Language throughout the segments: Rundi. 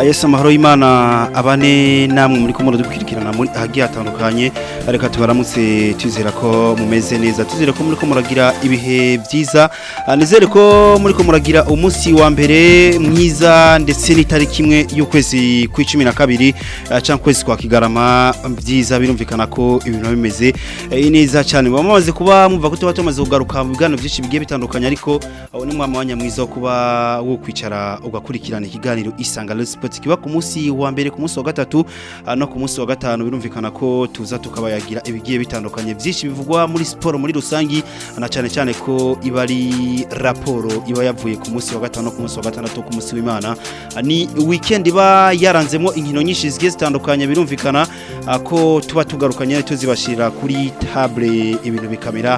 Yesu amahoro y'Imana abane namwe muri ko muradukwirikirana muri ahagiye hatandukanye ariko tubaramutse twizera ko mumeze neza twizere ko muri ko muragira ibihe byiza nizere ko muri ko muragira umunsi wa mbere mwiza ndetse n'itariki imwe y'ukwezi kw'icumi na kabiri cyangwa kwezi kwa kigarama byiza birumvikana ko ibintu bimeze neza cyane bamaze kuba mumva ko tuba tumaze kugaruka mu biganiro byinshi bigiye bitandukanye ariko aho ni mwanya mwiza wo kuba wo kwicara ugakurikirana ikiganiro isanga Sport kiba ku munsi wa mbere ku munsi wa gatatu no ku munsi wa gatanu birumvikana ko tuza tukabayagira ibigiye bitandukanye byinshi bivugwa muri sport muri rusangi na cyane cyane ko iba ari raporo iba yavuye ku munsi wa gatanu no ku munsi wa gatandatu ku munsi w'Imana ni weekend iba yaranzemo inkino nyinshi zigiye zitandukanye birumvikana ko tuba tugarukanye tuzibashira kuri table ibintu bikamera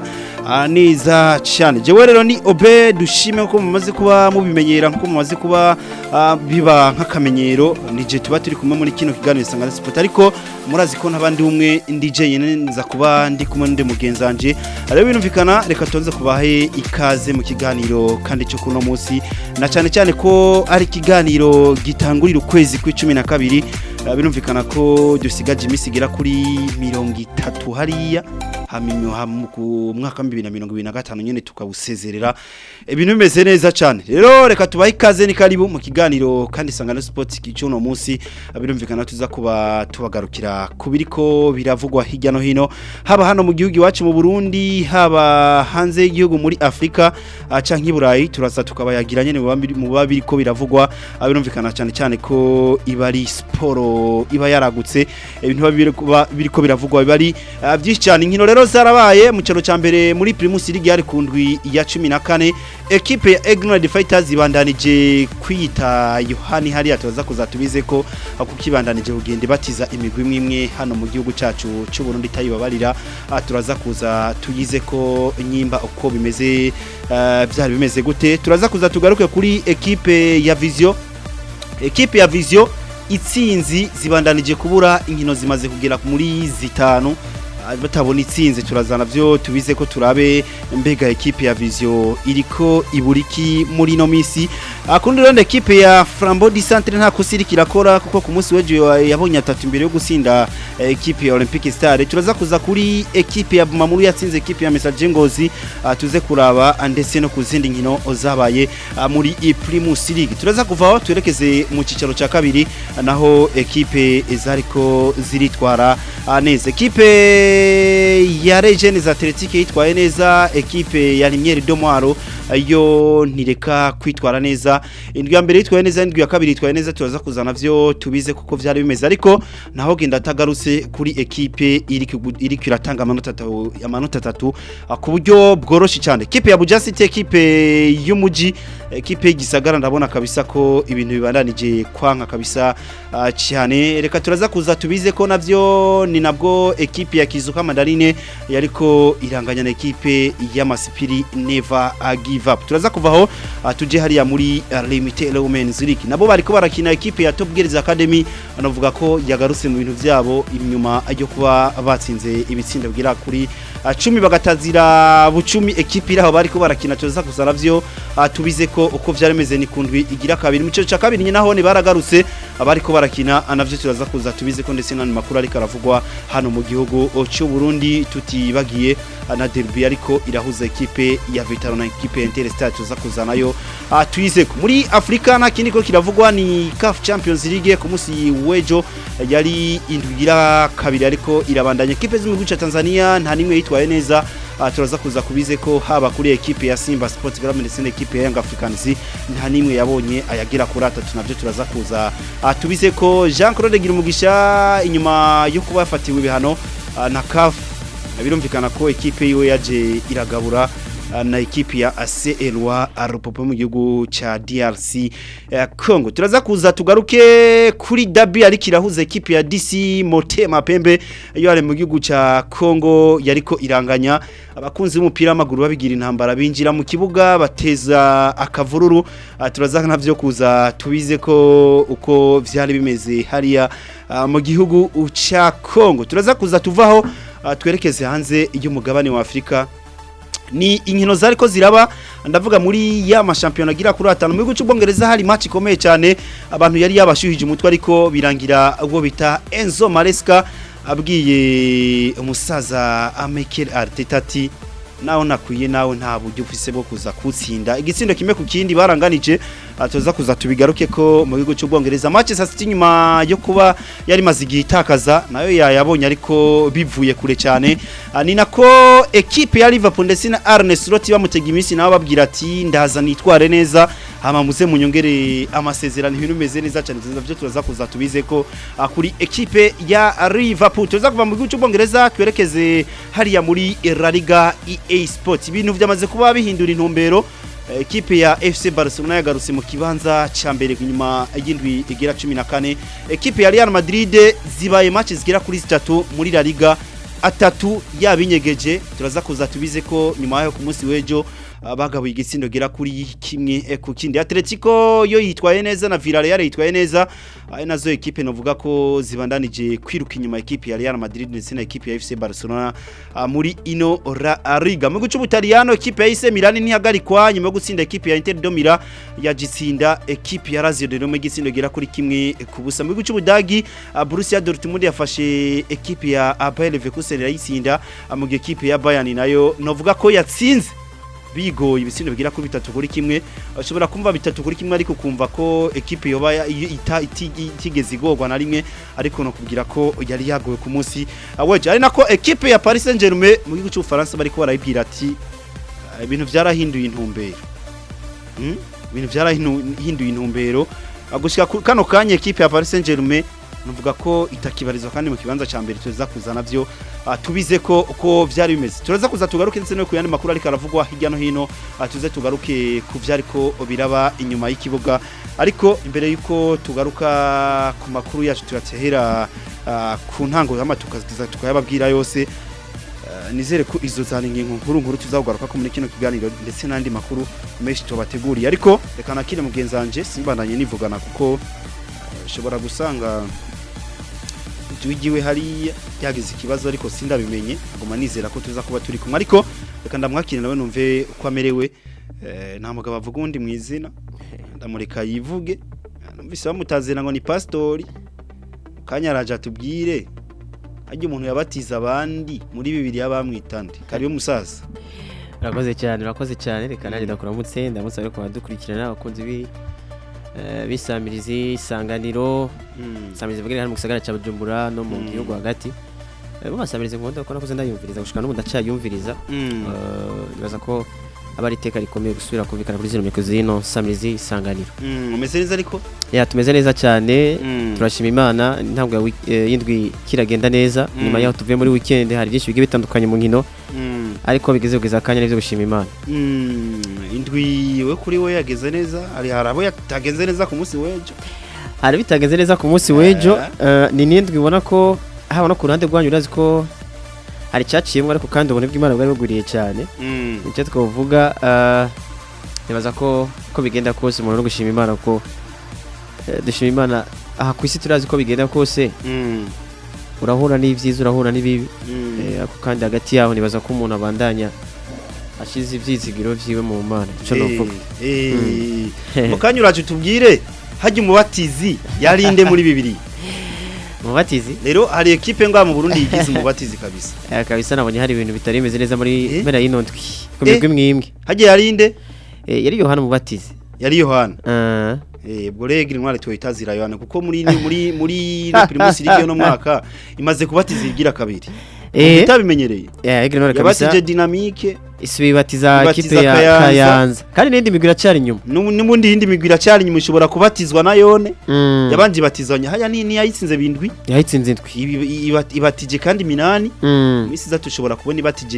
neza cyane jewe rero ni obe dushime ko mumaze kuba mubimenyera nko mumaze kuba biba nk'akamenyero nije tuba turi kumwe muri kino kiganiro isanga sport ariko murazi ko nabandi umwe ndi jenyine nza kuba ndi kumwe n'undi mugenzanje rero binumvikana reka tonze kubahe ikaze mu kiganiro kandi cyo kuno munsi na cyane cyane ko ari ikiganiro gitangurira ukwezi kw'icumi na kabiri birumvikana ko dusigaje iminsi igera kuri mirongo itatu hariya haminyo ku mwaka wa bibiri na mirongo ibiri na gatanu nyine tukawusezerera ibintu bimeze neza cyane rero reka tubahe ikaze ni karibu mu kiganiro kandi isangano sipoti cy'uno munsi birumvikana tuza kuba tubagarukira ku biriko biravugwa hirya no hino haba hano mu gihugu iwacu mu burundi haba hanze y'igihugu muri afurika cyangwa i burayi turaza tukabayagira nyine mu biba biriko biravugwa birumvikana cyane cyane ko iba ari siporo iba yaragutse ibintu biba biriko biravugwa biba ari byinshi cyane inkino rero zarabaye mu cyaro cya mbere muri Primus League yari kundwi ya 14 equipe ya Ignorant Fighters ibandanije kwita Yohani hari atoza kuzatubize ko kukibandanije kugende batiza imigwi imwe imwe hano mu gihugu cyacu cy'u Burundi tayibabarira turaza kuza tuyize ko nyimba uko bimeze byari bimeze gute turaza kuza tugaruke kuri equipe ya Vision equipe ya Vision itsinzi zibandanije kubura inkino zimaze kugera muri zitanu batabona itsinze turazana byo tubize ko turabe mbega ekipe ya Vision iriko iburiki muri no misi akundi rero ekipe ya Flambeau du Centre nta kusiri kirakora kuko ku munsi wejo yabonye atatu imbere yo gusinda ekipe ya Olympic Star turaza kuza kuri ekipe ya Mamuru yatsinze ekipe ya Messager Ngozi tuze kuraba ndetse no kuzindi nkino zabaye muri Primus League turaza kuvaho twerekeze mu cicaro ca kabiri naho ekipe zariko ziritwara neza ekipe ya Regines Athletic yitwaye neza ekipe ya Limiere Domwaro yo ntireka kwitwara neza indwi ya mbere yitwaye neza indwi ya kabiri yitwaye neza turaza kuzana vyo tubize kuko vyari bimeze ariko naho genda tagarutse kuri ekipe iri kiratanga amanota atatu amanota atatu ku buryo bworoshye cyane ekipe ya Buja City ekipe y'umuji ekipe y'igisagara ndabona kabisa ko ibintu bibandanije kwanka kabisa cyane reka turaza kuza tubize ko navyo ni nabwo ekipe ya Kizuka Mandarine yariko iranganya na ekipe y'Amasipiri Never Give Up turaza kuvaho tuje hariya muri Limited Women's League nabo bariko barakina ekipe ya Top Girls Academy banavuga ko yagarutse mu bintu byabo inyuma yo kuba batsinze ibitsinda bwira kuri 10 bagatazira bucumi ekipe iraho bariko barakina turaza kuzana vyo tubize ko uko vyaremeze ni kundwi igira kabiri mu cyo ca kabiri naho ni baragarutse abariko barakina anavyo turaza kuza tubize ko ndetse n'andi makuru ariko aravugwa hano mu gihugu cy'u Burundi tutibagiye na derby ariko irahuza ekipe ya Vitaro na ekipe ya Interstar tuza kuzanayo tuyize muri Afrika na kindi ko kiravugwa ni CAF Champions League ku munsi wejo yari indwigira kabiri ariko irabandanya ekipe z'umugihugu ca Tanzania nta nimwe yitwaye neza turaza kuza kubize ko haba kuri ekipe ya Simba Sports Club ndetse n'ekipe ya Young Africans nta nimwe yabonye ayagira kuri atatu navyo turaza kuza tubize ko Jean Claude Girumugisha inyuma yo kuba yafatiwe ibihano na CAF birumvikana ko ekipe yiwe yaje iragabura na ekipi ya ACLwa arupopo mu gihugu cha DRC eh, Congo turaza kuza tugaruke kuri Dabi ari kirahuza ekipi ya DC Motema Pembe yo ari mu gihugu cha Congo yariko iranganya abakunzi b'umupira w'amaguru babigira intambara binjira mu kibuga bateza akavururu uh, turaza navyo kuza tubize ko uko vyari bimeze hariya uh, mu gihugu cha Congo turaza kuza tuvaho uh, twerekeze hanze y'umugabane wa Afrika ni inkino zari ko ziraba ndavuga muri ya mashampiyona agira kuri atanu mu gihugu cy'ubwongereza hari match ikomeye cyane abantu yari yabashuhije umutwe ariko birangira ubwo bita Enzo Maresca abwiye umusaza Mikel Arteta ati naho nakwiye nawe nta buryo ufise bwo kuza kutsinda igitsindo kimwe ku kindi baranganije atoza kuza tubigaruke ko mu gihugu cy'ubwongereza match sasa nyuma yo kuba yari maze igihe itakaza nayo yayabonye ariko bivuye kure cyane Ah, ni nako ekipe ya Liverpool ndetse na Arne Slot bamutega iminsi nabo babwira ati ndaza nitware neza hama muze munyongere amasezerano ibintu bimeze neza cyane tuzavyo turaza kuza tubize ko ah, kuri ekipe ya Liverpool tuza kuva mu gihugu cy'ubwongereza twerekeze hariya muri La Liga EA Sport ibintu byamaze kuba bihindura intumbero Eh, ekipe ya FC Barcelona yagarutse mu kibanza ca mbere nyuma y'indwi igera 14 ekipe ya Real Madrid zibaye match zigera kuri zitatu muri La Liga atatu yabinyegeje turaza kuza tubize ko nyuma yo ku munsi w'ejo ah, bagabuye igitsindo gera kuri kimwe eh, ku kindi Atletico yo yitwaye neza na Villarreal yitwaye neza ari nazo ekipe novuga ko zibandanije kwiruka inyuma ekipe ya Real Madrid ndetse na ekipe ya FC Barcelona ah, muri ino La Liga mu gice Butaliyano ekipe ya AC Milan ntihagarikwa nyuma yo gutsinda ekipe ya Inter de Milan yagitsinda ekipe ya Lazio de Roma igitsindo gera kuri kimwe ku busa mu gice Budagi ah, Borussia Dortmund yafashe ekipe ya Bayer Leverkusen irayitsinda ah, mu gihe ekipe ya Bayern nayo novuga ko yatsinze bigoye ibitsindo bigira kuri bitatu kuri kimwe ushobora kumva bitatu kuri kimwe ariko kumva ko ekipe yoba ya- iyo ita- iti- itigeze igorwa na rimwe ariko no kubwira ko yari yagowe ku munsi ah, weje ari nako ekipe ya Paris Saint-Germain mu gihugu cy'Ubufaransa bariko barayibwira ati "Ah, ibintu byarahinduye intumbero Hmm? ibintu byarahinduye intumbero Ah, gushika ku- kano kanya ekipe ya Paris Saint-Germain nuvuga ko itakibarizwa kandi mu kibanza ca mbere tuza kuzana byo ah, tubize ko uko vyari bimeze turaza kuza tugaruke ndetse no ku yandi makuru ariko aravugwa hirya no hino ah, tuze tugaruke ku vyari ko biraba inyuma y'ikibuga ariko imbere yuko tugaruka ku makuru yacu tuyatehera ah, ku ntango y'ama tukaza tukayababwira yose Ah, nizere ko izo zana ingingo nkuru nkuru tuzagugaruka ko muri kino kiganiro ndetse n'andi makuru menshi tubateguriye ariko reka nakire mugenzi wanje simbandanye nivugana kuko ah, ushobora gusanga tuwigiwe hariya yagize ikibazo ariko sindabimenye aguma nizera ko tuza kuba turi kumwe ariko reka ndamwakire nawe numve uko amerewe Eh, nta mugabo avuga undi mu izina ndamureka yivuge numvise bamutazira ngo ni pastori kanya araje atubwire ajya umuntu yabatiza abandi muri bibiri y'abamwitande kariyo musaza urakoze cyane urakoze cyane reka nanjye ndakuramutse ndamutse ariko badukurikirana abakunzi bi eh, bisamirizi isanganiro isamirizi vuga hano mu gisagara cya Bujumbura no mu Mm. gihugu hagati Eh, bo basamirize nkunda ko nakuze ndayumviriza gushika n'ubu ndacyayumviriza Mm. Eh, nibaza ko aba ari iteka rikomeye gusubira kumvikana kuri zino mikoro zino samirizi isanganiro Mm, umeze neza ariko ya tumeze neza cyane Mm. turashima imana ntabwo ya wik- eh, y'indwi kiragenda neza Mm. nyuma yaho tuvuye muri weekend hari byinshi bigiye bitandukanye mu nkino Mm. ariko bigeze kugeza akanya nibyo gushima imana Mm, indwi we kuri we yageze neza hari hari abo yatagenze neza ku munsi w'ejo hari bitagenze neza ku munsi w'ejo eh, ni n'indwi ubona ko haba no ku ruhande rwanyu urazi ko hari icyaciyemo ariko kandi ubona bw'imana bwari bugwiriye cyane Mm. icyo twavuga eh, nibaza ko ko bigenda kose umuntu no gushima imana ko eh, dushima imana aha ku isi turazi ko bigenda kose Mm. urahura n'ibyiza urahura n'ibibi Mm. Eh, ariko kandi hagati yaho nibaza ko umuntu abandanya ashize ibyizigiro vyiwe mu mana icyo novuga Eh, eh. mu kanya uraje utubwire hajya umubatizi yarinde muri bibiri umubatizi rero hari ekipe ngaha mu Burundi yigize umubatizi kabisa eh, kabisa nabonye hari ibintu bitari bimeze neza muri Eh? mpera y'ino ndwi ku Eh? migwi imwe imwe hajya yarinde Eh, yari yohana umubatizi yari Yohana Ah, Eh, ubwo rero intwari tuyitazira Yohana kuko muri muri muri no Primus League no mwaka imaze kubatiza igira kabiri Eh? utabimenyereye eh, Egre Nore kabisa yabatije dynamique isi ibatiza Ibatiza kipe ya Kayanza. Kayanza kandi n'indi migwi iracyari inyuma n'ubu- n'ubundi hindi migwi iracyari inyuma ishobora kubatizwa na yone Mm. yabanje ibatizanya haya ni ni yayitsinze bindwi yahitsinze indwi Ibi- iba- ibatije kandi minani Mm. imisi iza tushobora kubona ibatije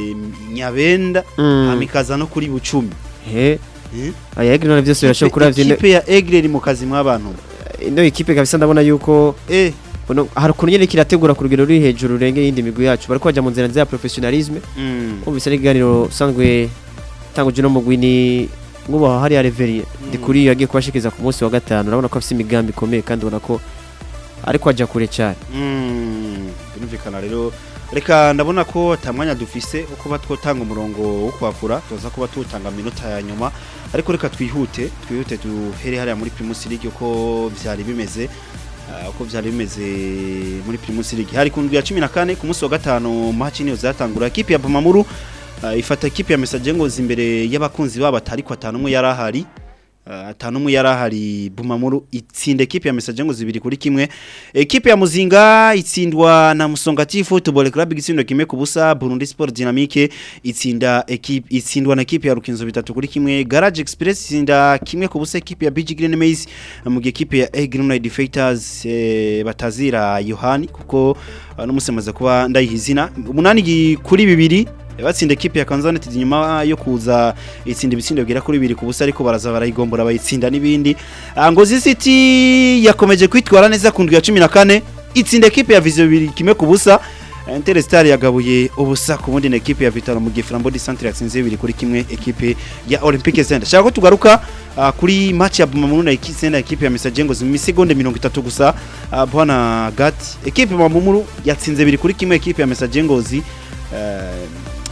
nyabenda Mm. hamikaza no kuri bucumi Eh, Eh? aya Egre Nore byose birashobora kuravya ino- ikipe ya Aigle iri mu kazi mw'abantu ino ikipe kabisa ndabona yuko eh uno- hari ukuntu nyene kirategura ku rugero ruri hejuru rurenge y'indi migwi yacu bariko bajya mu nzira nziza ya professionalisme mm. umvise n'ikiganiro usanzwe tanguje no mugwi ni nk'ubu hariya reveri ndi kuri yagiye kubashikiza ku munsi wa gatanu urabona ko afite imigambi ikomeye kandi ubona ko ariko ajya kure cyane Mm, birumvikana rero reka ndabona ko atamwanya dufise wo kuba twotanga umurongo wo kwakura tuza kuba tuwutanga minota ya nyuma ariko reka twihute twihute duhere hariya muri Primus League uko vyari bimeze ah, uko vyari bimeze muri Primus League hari ku ndwi ya 14 ku munsi wa gatanu match niyo zatangura equipe ya Bumamuru ah, ifata equipe ya Message Ngozi imbere y'abakunzi babo atari ko atanumwe yarahari Uh, atanumwe yarahari Bumamuru itsinda equipe ya Message ngo zibiri kuri kimwe equipe ya Muzinga itsindwa na Musongati Football Club igitsindo kimwe ku busa Burundi Sport Dynamique itsinda equipe itsindwa na equipe ya Rukinzo bitatu kuri kimwe Garage Express itsinda kimwe ku busa equipe ya BG Green Maize mu gihe equipe ya A Green United Fighters eh, batazira Yohani kuko uh, n'umusemaza kuba ndayihizina umunani gi- kuri bibiri batsinda equipe ya Kanzanet nyuma yo kuza itsinda ibitsindo bigera kuri bibiri ku busa ariko baraza barayigombora bayitsinda n'ibindi Ah, Ngozi City yakomeje kwitwara neza ku ndwi ya 14 itsinda equipe ya Vision bibiri kimwe ku busa Interstar yagabuye ubusa ku bundi na equipe ya Vitalo mu gihe Flambeau du Centre yatsinze bibiri kuri kimwe equipe ya Olympique Center shaka ko tugaruka ah, kuri match ya Bumamuru na equipe na equipe ya Message Ngozi mu misegonde 30 gusa ah, bwana Gat equipe ya Bumamuru yatsinze bibiri kuri kimwe equipe ya Message Ngozi eh,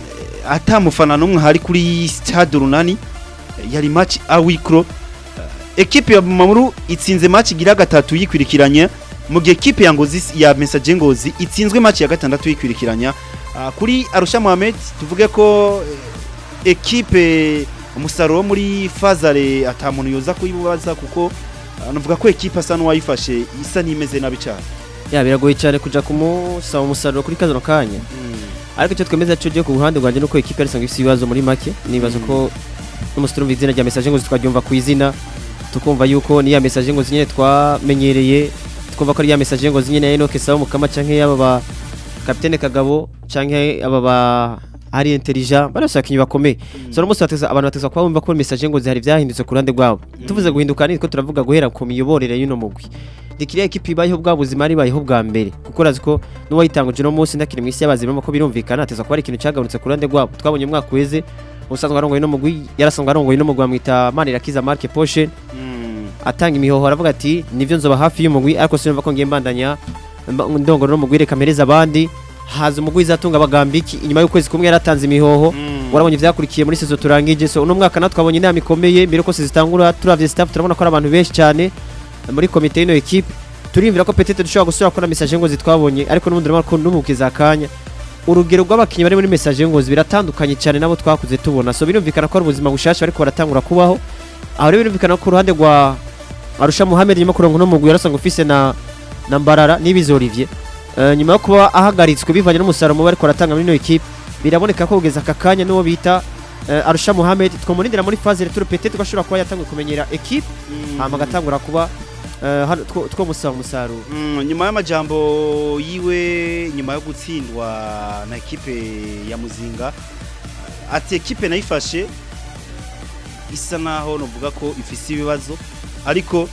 atamufana numwe hari kuri stade runani yari match awikro equipe ya Mamuru itsinze match igira gatatu yikwirikiranya mu gihe equipe ya Ngozi ya Message Ngozi itsinzwe match ya gatandatu yikwirikiranya Ah, kuri Arusha Mohamed tuvuge ko eh, equipe umusaruro wo muri Fazare atamuntu yoza kuyibaza kuko ah, nuvuga ko equipe asa n'uwayifashe isa n'imeze nabi cyane ya biragoye cyane kuja kumusaba umusaruro kuri kano kanya ariko icyo twemeza cyo giye ku ruhande rwanjye nuko equipe yari isanzwe ifite ibibazo muri make nibaza ko n'umusitiri umva izina rya message ngo twaryumva ku izina tukumva yuko ni ya message ngo nyine twamenyereye twumva ko ari ya message ngo nyine ya Enoke Sabo Mukama canke yaba ba Capitaine Kagabo canke aba ba ari intelligent bari basakinyi bakomeye so no musi bateza abantu bateza kuba bumva ko message ngo zihari byahindutse ku ruhande rwabo tuvuze guhinduka ni ko turavuga guhera ku miyoborere y'uno mugwi dikiriya ekipi ibayeho bwa buzima ari bayeho bwa mbere kuko urazi ko n'uwayitanguje no munsi ndakiri mu isi y'abazima ko birumvikana ateza kuba ari ikintu cyagabanutse ku ruhande rwabo twabonye umwaka weze usanzwe arongoye no mugwi yarasanzwe arongoye no mugwi bamwita Manirakiza Mark Poche atanga imihoho aravuga ati nivyo nzoba hafi y'umugwi ariko sinumva ko ngiye mbandanya mba- ndongora no mugwi reka mpereza abandi haza umugwi izatunga abagambiki inyuma y'ukwezi kumwe yaratanze imihoho warabonye ivyakurikiye muri sezo turangije so uno mwaka natwe twabonye inama ikomeye mbere ko zitangura turavye staff turabona ko ari abantu benshi cyane muri komite y'ino equipe turimvira ko petete dushobora gusubira gukora message ngo zitwabonye ariko n'ubundi urabona ko n'umukiza akanya urugero rw'abakinnyi bari muri message ngo biratandukanye cyane nabo twakuze tubona so birumvikana ko ari ubuzima bushasha ariko baratangura kubaho aho rero birumvikana ko ku ruhande rwa Arusha Mohamed nyuma kurongo no mugwi yarasanga ufise na na Mbarara n'ibizo Olivier Eh, nyuma yo kuba ahagaritswe bivanye n'umusaruro mubi ariko aratanga muri ino equipe biraboneka ko kugeza aka kanya n'uwo bita eh, Arusha Mohamed twamurindira muri phase retour peut-être gashobora kuba yatanguye kumenyera equipe hama agatangura kuba eh, hano two two musaba umusaruro Mm, nyuma y'amajambo yiwe nyuma yo gutsindwa na ekipe ya Muzinga ati ekipe nayifashe isa naho novuga ko ifise ibibazo ariko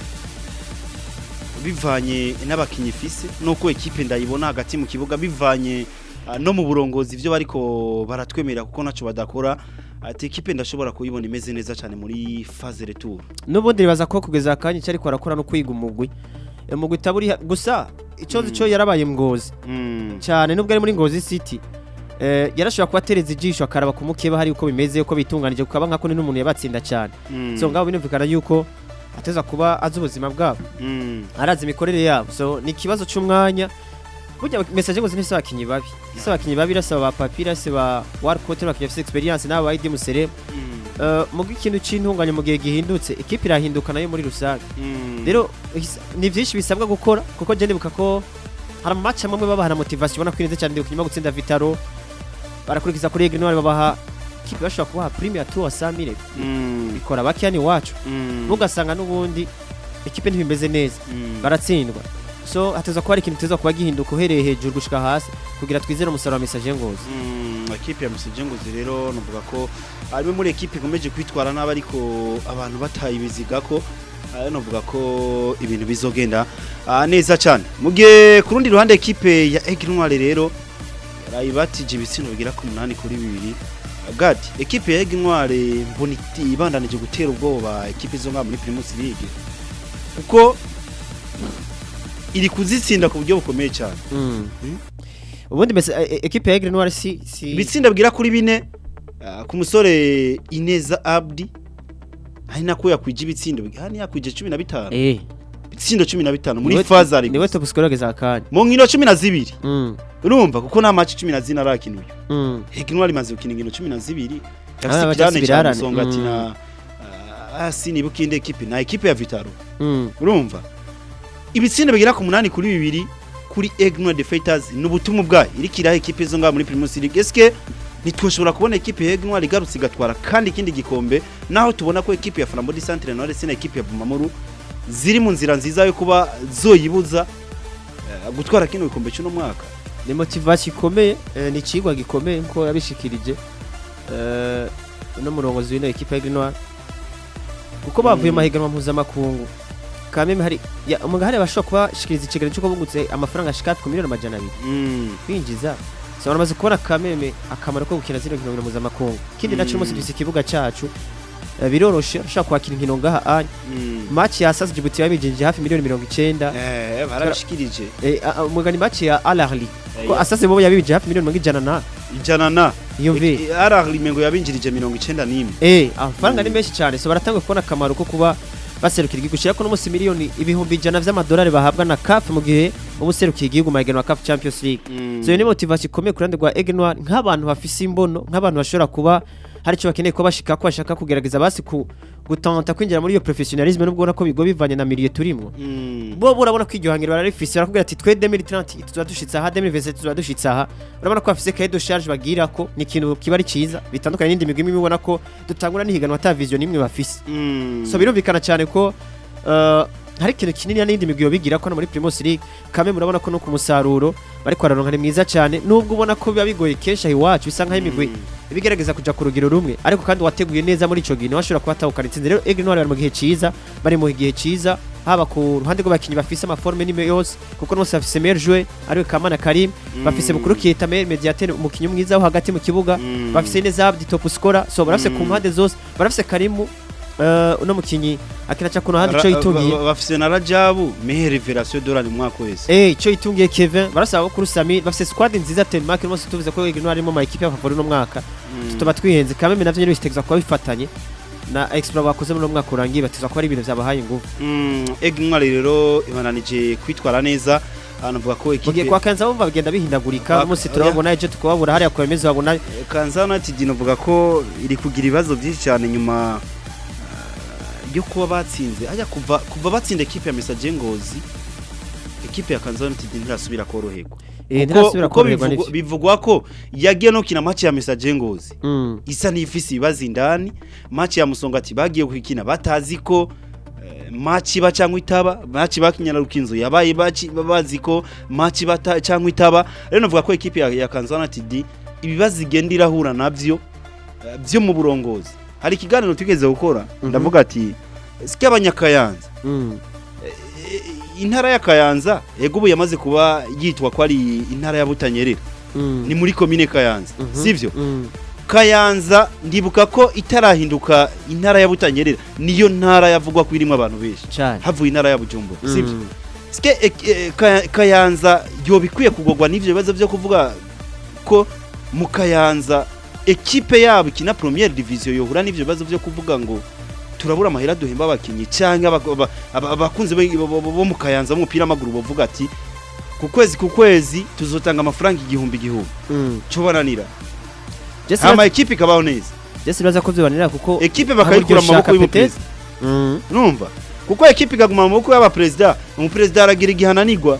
bivanye n'abakinyi ifise nuko ekipe ndayibona hagati mu kibuga bivanye ah, no mu burongozi ivyo bariko baratwemera kuko naco badakora ati ekipe ndashobora kuyibona imeze neza cyane muri phase retour n'ubundi ribaza ko kugeza akanya icyo ariko arakora no kwiga umugwi umugwi utaburi gusa icozi Mm. cyo yarabaye ngozi mm. cyane nubwo ari muri ngozi city eh, yarashobora kuba atereza ijisho akaraba ku mukeba hari uko bimeze uko bitunganije kukaba nkako ni n'umuntu yabatsinda cyane mm. so ngabo binumvikana yuko ateza kuba azi ubuzima bwabo mm. arazi imikorere yabo so ni ikibazo cy'umwanya burya message ngo zinese abakinyi babi ese abakinyi babi irasaba ba papi irasaba warcote n'abakinyi bafite experience n'abo ba ID Musere mm. uh, mu ikintu c'intunganya mu gihe gihindutse ikipe irahinduka nayo muri rusange mm. rero his- ni byinshi bisabwa gukora kuko je ndibuka ko hari amamatch amwe babaha na motivation ubona ko ineze cyane ndibuka nyuma gutsinda Vitaro barakurikiza kuri Aigle Noir babaha ikipe bashobora kubaha prime ya 300 Mm. bikora bakiani wacu Mm. ntugasanga n'ubundi ikipe ntibimeze neza Mm. baratsindwa so hateza kuba hari ikintu teza kuba gihinduka uhereye hejuru gushika hasi kugira twizere umusaruro wa message ngozi Mm, ekipe ya Musije Ngozi rero nuvuga ko ari muri ekipe ikomeje kwitwara nabi ariko abantu batayibiziga ko ah, nuvuga ko ibintu bizogenda ah, neza cyane mu gihe ku rundi ruhande ekipe ya Aigle Noir rero yarayibatije ibitsino bigira ku munani kuri bibiri Gad ekipe ya Aigle Noir mbona iti- ibandanije gutera ubwoba ekipe zo ngaha muri Primus League kuko iri kuzitsinda ku buryo bukomeye cyane Mm. Mm. ubundi mesa e- e- ekipe ya Aigle Noir si si ibitsinda bwira kuri bine ah, ku musore Ineza Abdi hari nako yakwije ibitsindo hani yakwije 15 eh ibitsindo 15 muri niwe- faza ari niwe top scorer za kanya mu nkino 12 mm urumva kuko nta match 14 arakinuye mm Heginwa rimaze gukina inkino 12 Ah, yafise bajya kirane sibirarane. cyane songa ati Mm. na ah, si nibuka indi ekipe na ekipe ya Vitaro mm urumva ibitsindo bigera ku munani kuri bibiri kuri Egno the Fighters n'ubutumwa bwayo irikira ekipe zo ngaho muri Primus League eske ntitwoshobora kubona ekipe ya Egno igarutse igatwara kandi ikindi gikombe naho tubona ko ekipe ya Flambeau du Centre Nord na ekipe ya Bumamuru ziri mu nzira nziza yo kuba zoyibuza eh, gutwara kino gikombe cy'uno mwaka ni motivation ikomeye eh, ni cigwa gikomeye nko yabishikirije eh no murongozi w'ino ekipe ya Aigle Noir kuko bavuye Mm. mu mahiganwa mpuzamakungu kameme hari ya umunga hari abashobora kubashikiriza ikiganiro cyo kubungutse amafaranga ashika ku miliyoni amajana abiri mm. kwinjiza so baramaze kubona kameme akamaro ko gukina zino nkino mpuzamakungu ikindi naco Mm. umunsi dufise ikibuga cacu eh, biroroshe ushobora kwakira inkino ngaha anya mm. match ya sasa Djibouti yabinjije hafi miliyoni mirongo icenda eh barabishikirije Eh, a- a- umugani match ya Al Ahly ko Eh, asase bo yabinjije hafi miliyoni mirongo ijana na ijana na iyo mvi arahli mengo yabinjirije 91 Eh, amafaranga Mm. ni menshi cyane so baratanga kubona akamaro ko kuba baserukira igihugu shira ko n'umunsi miliyoni ibihumbi ijana vy'amadolari bahabwa na CAF mu gihe uba userukiye igihugu mu mahiganwa ya CAF Champions League so iyo ni motivation ikomeye ku ruhande rwa Aigle Noir nk'abantu bafise imbono nk'abantu bashobora kuba hari icyo bakeneye kuba bashika ko bashaka kugerageza basi ku gutanta kwinjira muri iyo professionalisme nubwo ubona ko bigo bivanye na milieu turimwo Mm. bo urabona ko iryo hangiro bararifise barakubwira ati twe 2030 tuzoba dushitse aha 2027 tuzoba dushitse aha urabona ko bafise cahier de charge bagira ko ni ikintu kiba ari ciza bitandukanye n'indi migwi imwe ibona ko dutangura n'ihiganwa ata vision imwe bafise Mm. so birumvikana cyane ko uh, hari ikintu kinini n'indi migwi bigira ko no muri Primus League kame murabona ko no ku musaruro bariko bararonka ni mwiza cyane nubwo ubona ko biba bigoye kenshi aho iwacu bisa nk'aho imigwi Mm. ibigerageza kuja ku rugero rumwe ariko kandi wateguye neza muri ico gihe washobora kuba atahukana itsinzi rero Aigle Noir bari mu gihe ciza bari mu gihe ciza haba ku ruhande rw'abakinnyi bafise amaforme n'ime yose kuko bose bafise meilleur joueur ariwe Kamana Karim bafise Mm. bukuru Kieta meilleur mediateur umukinnyi mwiza wo hagati mu kibuga Mm. bafise neza Abdi top scorer so barafise ku Mm. mpande zose barafise Karimu uh, uno mukinyi akina ca kuno handi Ra- ico yitungiye ba- bafise na Rajabu mehe revelation dorani mu mwaka wese Eh, ico yitungiye Kevin barasaba kuri Sami bafise squad nziza Denmark rwose tuvuze ko Aigle Noir arimo mu equipe y'abafavori no mwaka tuba twihenze kameme navyo nyene bitegeza kuba bifatanye na extra bakoze muri uno mwaka urangiye batezwa kuba ari ibintu vyabahaye ingufu Egintwari rero ibananije kwitwara neza anavuga ko mu gihe ekipe kwa Kanza bumva bagenda bahindagurika Kwa- umunsi oya. turababona ejo tukababura hariya ku bemezi babona Kanza United novuga ko iri kugira ibibazo byinshi cyane nyuma ah, yo kuba batsinze ajya kuva kuva batsinda ekipe ya Message Ngozi ekipe ya Kanza United ntirasubira koroherwa eh Kuko- ntirasubira kuko koroherwa bivugwa- n'ivyo bivugwa ko yagiye no kina match ya Message Ngozi Mm, isa n'ifisi ibibazo indani match ya Musongati bagiye kuyikina batazi ko eh, match iba cyangwa itaba match bakinyana rukinzo yabaye baci- bazi ko match bata cyangwa itaba rero navuga ko ekipe ya, ya Kanzana TD ibibazo igenda irahura navyo eh, byo mu burongozi hari ikiganiro tugeze gukora Mhm. ndavuga ati sike abanyakayanza mm, Eh, intara ya Kayanza ego ubu yamaze kuba yitwa ko ari intara ya Butanyerera mm, ni muri komine Kayanza mhm, sivyo mm, Kayanza ndibuka ko itarahinduka intara ya Butanyerera niyo ntara yavugwa ko irimo abantu benshi cane havuye intara ya Bujumbura Mm, sivyo Ske e, e, Kaya- Kayanza yo bikwiye kugogwa n'ivyo bibazo byo kuvuga ko mu Kayanza ekipe yabo ikina première division yohura n'ivyo bibazo byo kuvuga ngo turabura amahera duhemba abakinyi canke aba- aba- aba- abakunzi be- bo bo- bo mu Kayanza b'umupira w'amaguru bavuga ati ku kwezi ku kwezi tuzotanga amafaranga igihumbi igihumbi mm. cobananira Jesse hama ekipe ikabaho neza Jesse baza ko vyobanira kuko ekipe bakayikura mu maboko y'umuperezida Mm, numva kuko ekipe ikaguma mu maboko y'abaperezida umuperezida aragira igihananirwa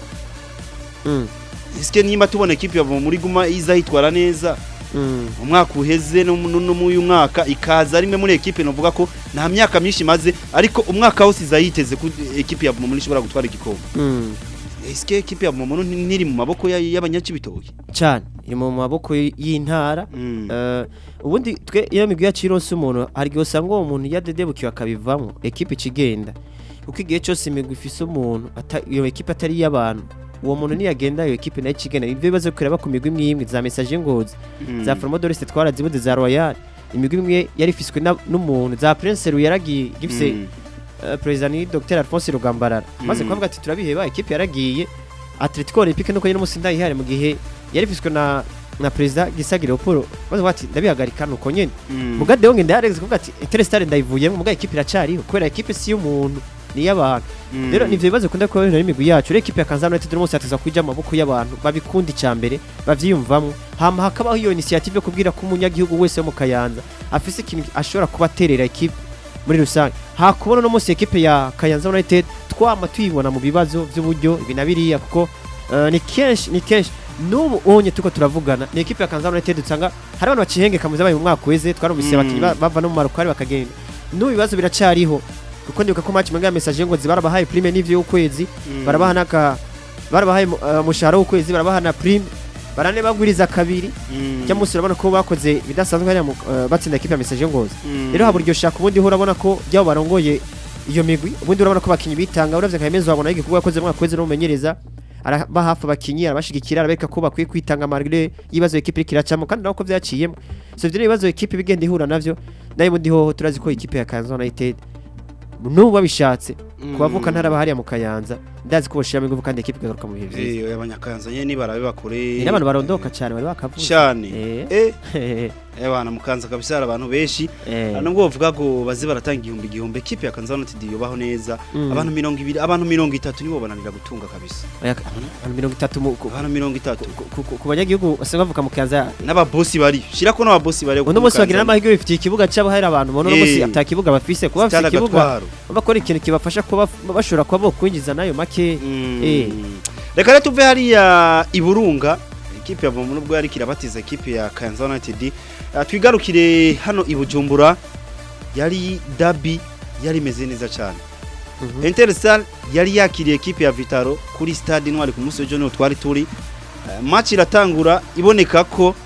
mm, isike nimba tubona ekipe yava muri guma iza yitwara neza mm. umwaka uheze no mu- no mu uyu mwaka ikaza rimwe muri ekipe novuga ko nta myaka myinshi imaze ariko umwaka wose iza yiteze ko ekipe ya Bumomo ishobora gutwara igikombe Mm. isike ekipe ya Bumomo nti- ntiri mu maboko ya- y'abanyakibitoki cyane iri mu maboko y- y'intara Mm. Eh, ubundi twe iyo migwi yacu ironse umuntu hari igihe usanga uwo muntu yadedebukiwe akabivamo ekipe ikigenda kuko igihe cyose imigwi ifise umuntu ata- iyo ekipe atari iy'abantu uwo muntu niyagenda iyo ekipe nayo ikigenda ibyo bibazo kureba ku migwi imwe imwe za message ngozi Mm. za formodorisite twarazibuze za royal imigwi imwe yari ifiswe na- n'umuntu za prince ru yaragiye gifise Mm. eh, perezida ni dr alphonse rugambarara maze Mm. kuvuga ati turabiheba ekipe yaragiye Atletico Olympique nuko nyine umunsi ndayihare mu gihe yari ifiswe na na perezida Gisagire Oporo bavuga bati ndabihagarika nuko nyene Mm. muga Deonge ndayaregeze kuvuga ati Interestare ndayivuyemo muga equipe iracariho kubera equipe si y'umuntu ni y'abantu Mm. rero nivyo bibazo kunda kuba bihura n'imigwi yacu rero equipe ya Kanzano United uno munsi yateza kuja mu maboko y'abantu babikunda icambere bavyiyumvamwo hama hakabaho iyo initiative yo kubwira ko umunyagihugu wese wo mu Kayanza afise ikintu ashobora kuba aterera equipe muri rusange hakubona no munsi equipe ya Kayanza United twama tuyibona mu bibazo by'uburyo ibi na biriya kuko eh, ni kenshi ni kenshi n'ubu onye tuko turavugana ni equipe ya Kayanza United usanga hari abantu bacihengeka mu zabaye mu mwaka weze twarumvise Mm. abakinyi ba- bava no mu marokari bakagenda n'ubu ibibazo biracariho kuko ndibuka ko match mwenga message ngo zibarabahaye prime n'ivyo y'ukwezi Mm. barabaha naka barabahaye uh, mushahara w'ukwezi barabaha na prime barane bagwiriza kabiri Mm. cyangwa munsi urabona ko bakoze bidasanzwe hariya mu- uh, batsinda equipe ya message ngozi Mm. rero habura iryo shaka ubundi ho urabona ko byabo barongoye iyo migwi ubundi urabona ko abakinyi bitanga uravye nka Emezo wabona igikorwa yakoze mu mwaka weze n'umumenyereza araba hafi abakinyi arabashigikira arabereka ko bakwiye kwitanga malgré ibibazo equipe iriko iracamo kandi nako vyaciyemo so ivyo ibibazo equipe bigenda ihura navyo nayo ubundi hoho turazi ko equipe ya Kayanza United nubu babishatse Mm. kubavuka ntaraba hariya mu Kayanza ndazi ko boshiramo ingufu kandi equipe igaruka mu bihe vyiza Eh, abanyakayanza nyene nibarabe bakore ni n'abantu barondoka cyane bari bakavuze cyane Eh. eh eh bana mukanza kabisa hari abantu benshi Eh. nubwo bavuga ngo baze baratanga igihumbi igihumbi equipe ya Kanzano United yobaho neza Mm. abantu mirongo ibiri abantu mirongo itatu nibo bananira gutunga kabisa Oya, abantu mirongo itatu mu- ku- abantu mirongo itatu ku- ku- ku- ku banyagihugu basanzwe bavuka mu Kayanza n'ababosi bari shirako n'ababosi bari uno munsi bagira n'amahirwe bifitiye ikibuga cyabo hari abantu ubona uno munsi Eh. ata kibuga bafise kuba bafise Stade ikibuga Gatwaro. bakora ikintu kibafasha kuba bashobora kuba bokwinjiza nayo make Eh. reka rero tuve hariya i burunga ikipe ya vomu nubwo yari kirabatiza ikipe ya kayanza united Ah, twigarukire hano i bujumbura yari dabi yari imeze neza cyane Mhm. interstar yari yakiriye ikipe ya vitaro kuri stade intwari ku munsi w'ejo niho twari turi Eh, match iratangura iboneka ko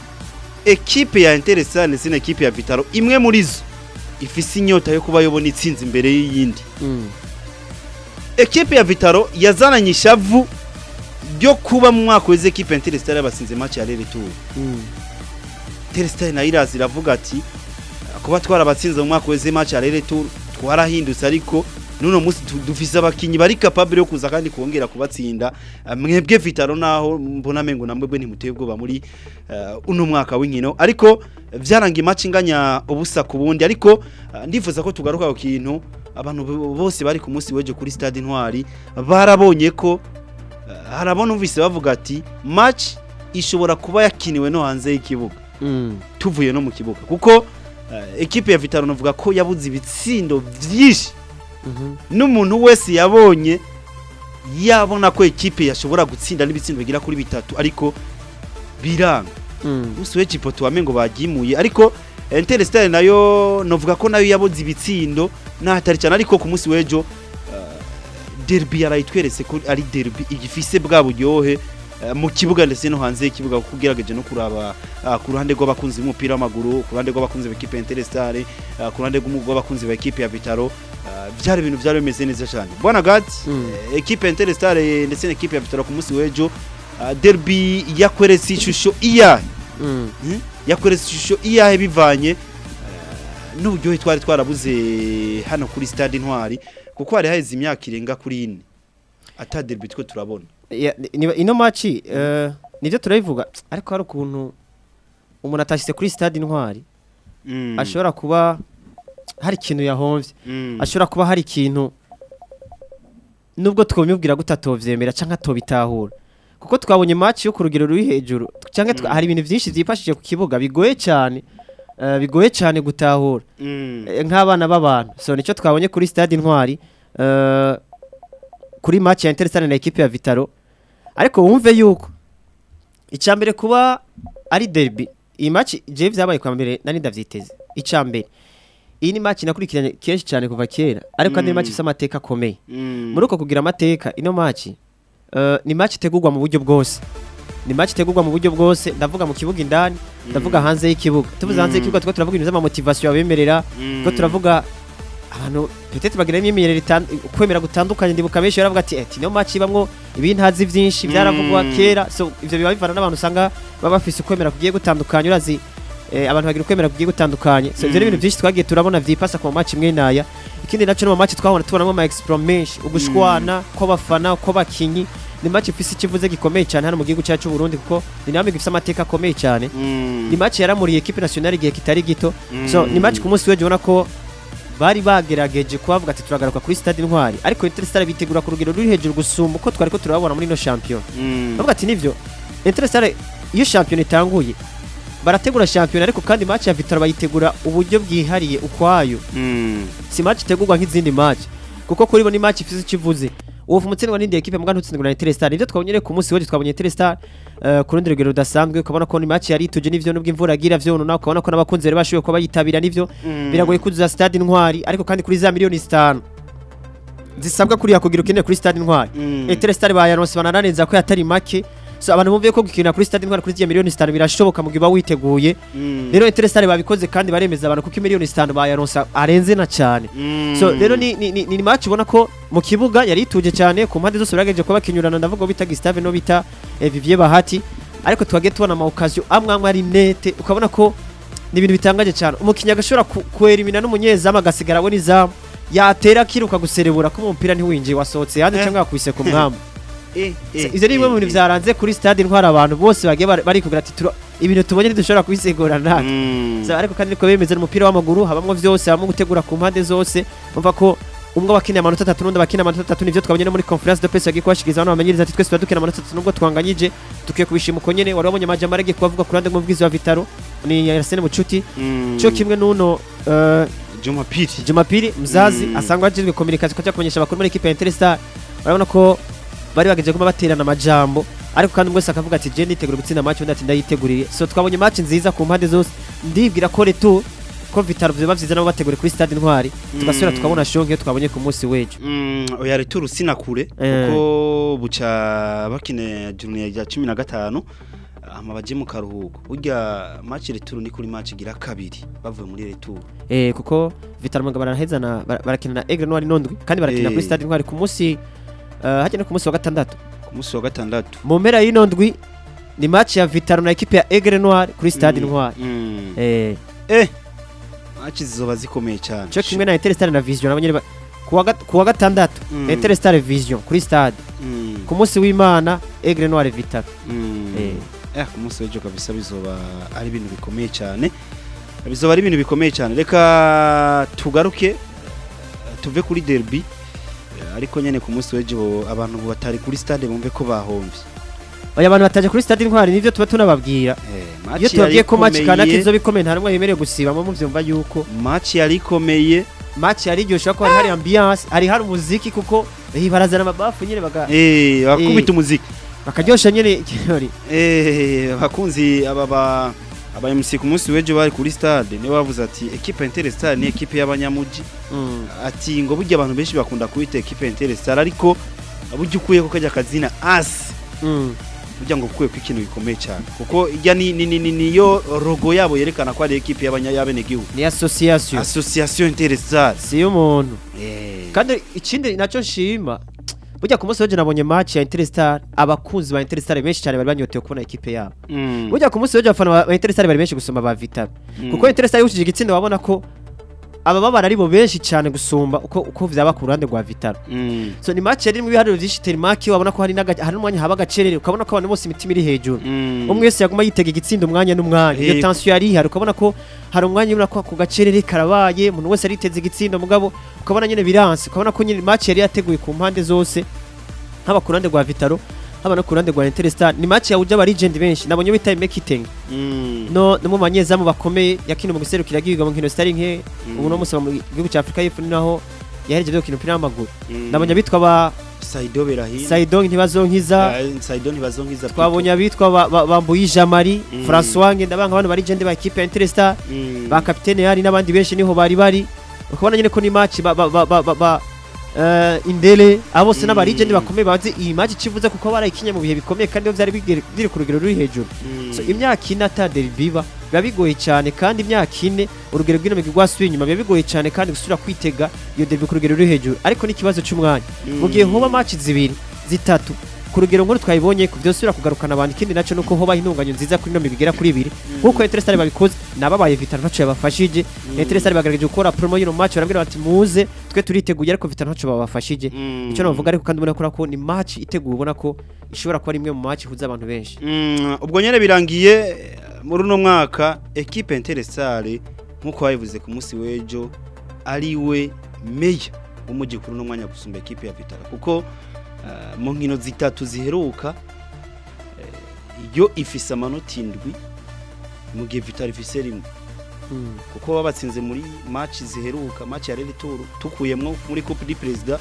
ekipe ya interstar ndetse na ekipe ya vitaro imwe muri zo ifise inyota yo kuba yobona itsinzi imbere y'iyindi Mm. ekipe ya vitaro yazananye ishavu ryo kuba mu mwaka weze ekipe ya interstar yabasinze match ya rere tour Mm. interstar nayo iraza iravuga ati kuba twarabatsinze mu mwaka weze match ya rere tour twarahindutse ariko nuno munsi tu- dufise abakinyi bari capable yo kuza kandi kongera kubatsinda Eh, mwebwe vitaro naho mbona mengo namwebwe ntimuteye ubwoba muri eh, uno mwaka w'inkino ariko vyaranga match inganya ubusa ku bundi ariko eh, ndifuza ko tugaruka ku kintu abantu bo- bose bari ku munsi weje kuri stade intwari barabonye ko eh, harabona umvise bavuga ati match ishobora kuba yakiniwe no hanze y'ikibuga Mm. tuvuye no mu kibuga kuko eh, ekipe ya Vitaro navuga ko yabuze ibitsindo vyinshi Mhm. n'umuntu wese yabonye yabona ko ekipe yashobora gutsinda n'ibitsindo bigira kuri bitatu ariko biranga Mm. usuwe cipoto wamengo bagimuye ariko Interstar nayo novuga ko nayo yabuze ibitsindo n'ahatari cyane ariko ku munsi w'ejo eh, derby yarayitweretse ko ari derby igifise bwa buryohe eh, mu kibuga ndetse no hanze y'ikibuga kuko ugerageje no kuraba ah, ku ruhande rw'abakunzi b'umupira w'amaguru ku ruhande rw'abakunzi b'ekipe ya Interstar ah, ku ruhande rw'umu- rw'abakunzi b'ekipe ya Vitaro ah, byari ibintu byari bimeze neza cyane bwana gati Mm. eh, ekipe ya Interstar ndetse n'ekipe ya Vitaro ku munsi w'ejo ah, derby yakweretse ishusho iyahe Mm. Hmm? yakweretse ishusho iyahe bivanye eh, n'uburyohe twari twarabuze hano kuri stade intwari kuko hari haheze imyaka irenga kuri ine ata derby two turabona Ya, ni- ni- ino match eh, nivyo turabivuga ariko hari ukuntu umuntu atashyize kuri stade intwari Mm. ashobora kuba hari ikintu yahomvye Mm. ashobora kuba hari ikintu nubwo twamubwira gute atovyemera canke atobitahura kuko twabonye match yo ku rugero ruri hejuru canke twa- Mm. hari ibintu vyinshi vyifashije ku kibuga bigoye cyane eh, bigoye cyane gutahura Mm. Eh, nk'abana b'abantu so nicyo twabonye kuri stade intwari eh, kuri match ya Interstar na equipe ya Vitaro ariko wumve yuko icambere kuba ari derby iyi match je vyabaye kwa mbere nari ndavyiteze icambere iyi ni match nakurikiranye kenshi cyane kuva kera ariko kandi ni Mm. match ifite amateka akomeye Mm. muri uko kugira amateka ino match eh, ni match itegurwa mu buryo bwose ni match itegurwa mu buryo bwose ndavuga mu kibuga indani ndavuga hanze y'ikibuga tuvuze hanze Mm. y'ikibuga tuko turavuga ibintu z'amamotivation abemerera Mm. ko turavuga abantu peut-être bagira imyemerere itan- kwemera gutandukanye ndibuka benshi baravuga ati ati no match ibamwo ibintazi vyinshi byaravugwa Mm. kera so ivyo biba bivana n'abantu usanga baba bafise ukwemera kugiye gutandukanye urazi eh, abantu bagira ukwemera kugiye gutandukanye so ivyo ni Mm. ibintu vyinshi twagiye turabona vyipasa ku match imwe naya ikindi naco no mu match twabona tubonamo ama extra menshi ugushwana kw'abafana kw'abakinyi ni match ifise ikivuze gikomeye cyane hano mu gihugu cyacu cy'u Burundi kuko ni namwe gifise amateka akomeye cyane Mm. ni match yaramuriye equipe nationale igihe kitari gito Mm. so ni match ku munsi w'ejo ubona ko bari bagerageje kubavuga ati turagaruka kuri stade intwari ariko Interstar bitegura ku rugero ruri hejuru gusumba uko twari ko turababona muri no champion Mm. bavuga ati nivyo Interstar iyo champion itanguye barategura champion ariko kandi match ya Vitaro bayitegura uburyo bwihariye ukwayo Mm. si match itegurwa nk'izindi match kuko kuri bo ni match ifise ikivuze uwo umutsindwa n'indi equipe mbwa ntutsindwa na Interstar nivyo twabonye rero ku munsi w'ejo twabonye Interstar uh, ku rundi rugero rudasanzwe ukabona ko ni match yari ituje n'ivyo nubwo imvura agira vyo nona ukabona ko n'abakunzi bari bashoboye kuba bayitabira n'ivyo Mm. biragoye kuzuza stade intwari ariko kandi kuri za miliyoni zitanu zisabwa kuriya kugira ukeneye kuri stade intwari Mm. Interstar bayaronse banaranenza ko yatari make so abantu bumviye ko gukinira kuri stade intwari kuri ziya miliyoni zitanu birashoboka mu gihe uba witeguye Mm. rero Interstar babikoze kandi baremeza abantu kuko miliyoni zitanu bayaronse arenze na cyane Mm. so rero ni, ni, ni, ni match ubona ko mu kibuga yari ituje cyane ku mpande zose baragejeje kuba bakinyurana ndavuga bita Gustave no bita eh, Vivier Bahati ariko twagiye tubona ama occasion amwe amwe ari nete ukabona ko ni ibintu bitangaje cyane umukinnyi agashobora ku- kuelimina n'umunyezamu agasigara we n'izamu yatera akiruka guserebura ko umupira ntiwinjiye wasohotse hanze Eh. cyangwa yakubise ku mwamba Eh, eh, ivyo ni bimwe mu bintu eh, vyaranze kuri stade intwara abantu bose bagiye bari- barikubwira ati "Tura- ibintu tubonye ntidushobora kubisigura natwe Mm. So, ariko kandi niko bemeza umupira w'amaguru habamwo vyose habamwo gutegura ku mpande zose umva ko umwe wakiniye amanota atatu n'undi bakina amanota atatu nivyo twabonye no muri conference de presse yagiye kubashikiriza hano bamenyereza ati twese tuba dukina amanota atatu nubwo twanganyije dukwiye kubishima uko nyene wari wabonye amajambo aragiye kubavuga ku ruhande rw'umuvugizi wa Vitaro ni Arsene Mucuti Mm. cyo kimwe n'uno eh, Juma Piri. Jumapili mzazi Mm. asangwa ajejwe communication ko kumenyesha abakuru muri equipe ya Interstar urabona ko bari bagejeje kuma baterana amajambo ariko kandi umwe wese akavuga ati je nditegura gutsinda match undi ati ndayiteguriye so twabonye match nziza ku mpande zose ndibwira ko retu ko Vitaro vyo bavyiza nabo bategure kuri stade intwari tugasubira Mm. tukabona shonge twabonye ku munsi w'ejo Mm, oya returu sinakure Eh. kuko buca bakine junior ya 15 ama baje mu karuhuko burya match returu ni kuri match gira kabiri bavuye muri returu eh kuko Vitaro mugabo barahezana bara- barakina na Aigle Noir Nondwi kandi barakina Eh. kuri stade intwari ku munsi uh, hajya no ku munsi wa gatandatu ku munsi wa gatandatu mu mpera y'ino ndwi ni match ya Vitaro na equipe ya Aigle Noir kuri stade Mm, intwari mm. eh eh match zizoba zikomeye cyane cyo kimwe na Interstar na Vision nabo nyene ba- kuwa gat- kuwa gatandatu Mm. Interstar Vision kuri stade Mm, ku munsi w'Imana Aigle Noir Vitaro mm. eh eh ku munsi w'ejo kabisa bizoba ari ibintu bikomeye cyane bizoba ari ibintu bikomeye cyane reka tugaruke tuve kuri derby Eh, ariko nyene ku munsi w'ejo abantu batari kuri stade bumve ko bahomvye oya abantu bataje kuri stade intwari nivyo tuba tunababwira Eh, iyo match tubabwiye ko match yari kanaka ikomeye, izo bikomeye nta rumwe yemerewe gusibamo muvyumva yuko match yari ikomeye match yari iryoshe ko hari hari ambiance hari hari umuziki kuko eh, barazana amabafu nyene baga eh bakubita umuziki bakaryosha nyene ikirori eh bakunzi aba ba aba MC ku munsi w'ejo bari kuri stade niwe bavuze ati equipe Interstar ni equipe y'abanyamuji Mm. ati ngo burya abantu benshi bakunda kwita equipe Interstar ariko burya ukuye ko kajya kazina as Mm. burya ngo kuye ko ikintu gikomeye cyane kuko ijya ni ni ni niyo logo yabo yerekana ko ari equipe y'abanya y'abenegihugu ni association association Interstar si y'umuntu eh kandi ikindi nacyo nshima burya ku munsi w'ejo nabonye match ya Interstar abakunzi ba Interstar benshi cyane bari banyotewe kubona equipe yabo mm. burya ku munsi w'ejo abafana ba- ba Interstar bari benshi gusumba ba Vitaro Mm. kuko Interstar yushije igitsinda wabona ko aba babara ari bo benshi cyane gusumba uko uko vyaba ku ruhande rwa Vitaro mm. so ni match yari mu biharuro vyinshi terimaki wabona ko hari n'aga- hari n'umwanya haba agacerere ukabona ko abantu bose imitima iri hejuru Mm. umwe wese yaguma yitega igitsinda umwanya n'umwanya iyo Eh. tension yari ihari ukabona ko hari umwanya ubona ko ku gacerere karabaye umuntu wese ariteze igitsinda mugabo ukabona nyine biranse ukabona ko nyine match yari yateguye ku mpande zose haba ku ruhande rwa Vitaro haba no ku ruhande rwa Interstar ni match yahuje aba legend benshi nabonye bita Mekiteng Mm. no no mu banyezamu bakomeye yakina mu giserukira gihiga mu nkino zitari nke Mm. ubu no musaba mu gihugu cya Afrika y'Epfo ni naho yahereje byo gukina umupira w'amaguru Mm. nabonye abitwa ba Saido Berahino Saidong ntibazonkiza Eh, Saido ntibazonkiza twabonye abitwa ba- ba- bambuye Jamari Mm. François Ngendabanga abantu bari legend ba equipe ya Interstar Mm. ba kapitene yari n'abandi benshi niho bari bari ukabona nyine ko ni match ba ba ba ba, ba, ba uh, indele abo bose Mm. n'aba legend bakomeye bazi iyi match kivuze kuko barayikinye mu bihe bikomeye kandi iyo byari bigere- biri ku rugero ruri hejuru Mm. so imyaka ine ata derby iba biba bigoye cyane kandi imyaka ine urugero rw'ino migwi rwasubiye inyuma biba bigoye cyane kandi gusubira kwitega iyo derby ku rugero ruri hejuru ariko n'ikibazo cy'umwanya mu gihe huba match zibiri zitatu ku ku rugero nkuru twayibonye ku byosubira kugarukana abantu ikindi naco nuko hoba intunganyo nziza kuri no mibigera kuri ibiri nkuko Etirestar babikoze nababaye Vital ntaco yabafashije Etirestar bagerageje gukora promo y'ino match barambwira bati muze twe turiteguye ariko Vital ntaco babafashije Mm. icyo navuga ariko kandi ubona ko ko ni match iteguwe ubona ko ishobora kuba ari imwe mu match ihuza abantu benshi Mm, ubwo nyene birangiye eh, muri uno mwaka equipe Interestare nkuko babivuze ku munsi w'ejo ari we meya w'umujyi kuri uno mwanya gusumba equipe ya Vitara kuko eh, mu nkino zitatu ziheruka eh, yo ifise amanota indwi mu gihe Vitara ifise rimwe kuko babatsinze muri match ziheruka match ya Rally Tour tukuyemwo muri Coupe du President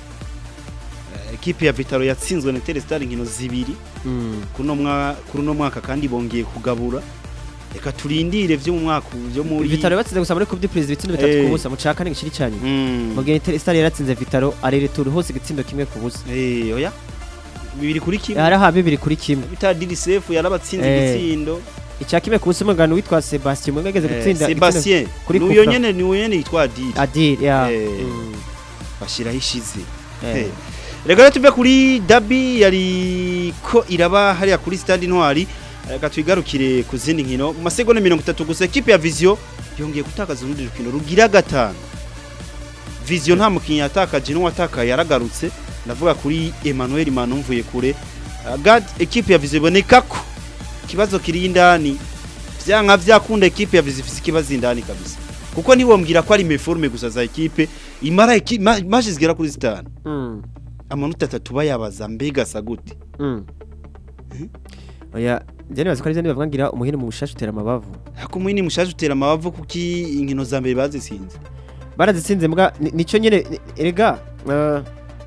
eh, equipe ya Vitaro yatsinzwe na Interestare inkino zibiri kuno mwa kuri uno mwaka kandi bongeye kugabura reka turindire vyo mu mwaka vyo muri Vitalo batsinze gusa muri Coupe du Président ibitsindo bitatu Eh. ku busa mu caka n'igiciri cyane Mm. mu gihe Etirestar yaratsinze Vitalo arere tour hose igitsindo kimwe ku busa eh oya bibiri kuri kimwe hari aha bibiri kuri kimwe bita DDCF yarabatsinze Eh. igitsindo icya kimwe ku busa umugano witwa Sebastien mwe ngeze Eh, gutsinda Sebastien kuri nuyo Coupe nyene niwe nyene yitwa Adil Adil ya Eh. Mm. bashiraho ishize Eh. Eh. reka rero tuve kuri Dabi yari ko iraba hariya kuri Stade Intwari reka twigarukire ku zindi nkino mu masegonda mirongo itatu gusa ekipe ya Vision yongeye gutakaza urundi rukino rugira gatanu Vision nta mukinnyi yatakaje n'uwatakaye yaragarutse ndavuga kuri Emmanuel Manumvuye kure Uh, God ekipe ya Vision iboneka ko ikibazo kiri indani vyanka vyakunda ekipe ya Vision ifise ikibazo indani kabisa kuko ntibombwira ko ari meforme gusa za ekipe imara eki- ma- match zigera kuri zitanu Mm. amanota atatu bayabaza mbega asa gute Mm. Oya njye nibaza ko ari bavuga ngira umuhini mu bushashe utera amabavu ariko mwini mushaje utera amabavu kuki inkino za mbere bazisinze barazitsinze mbwa ni- nico nyene ni- erega eh,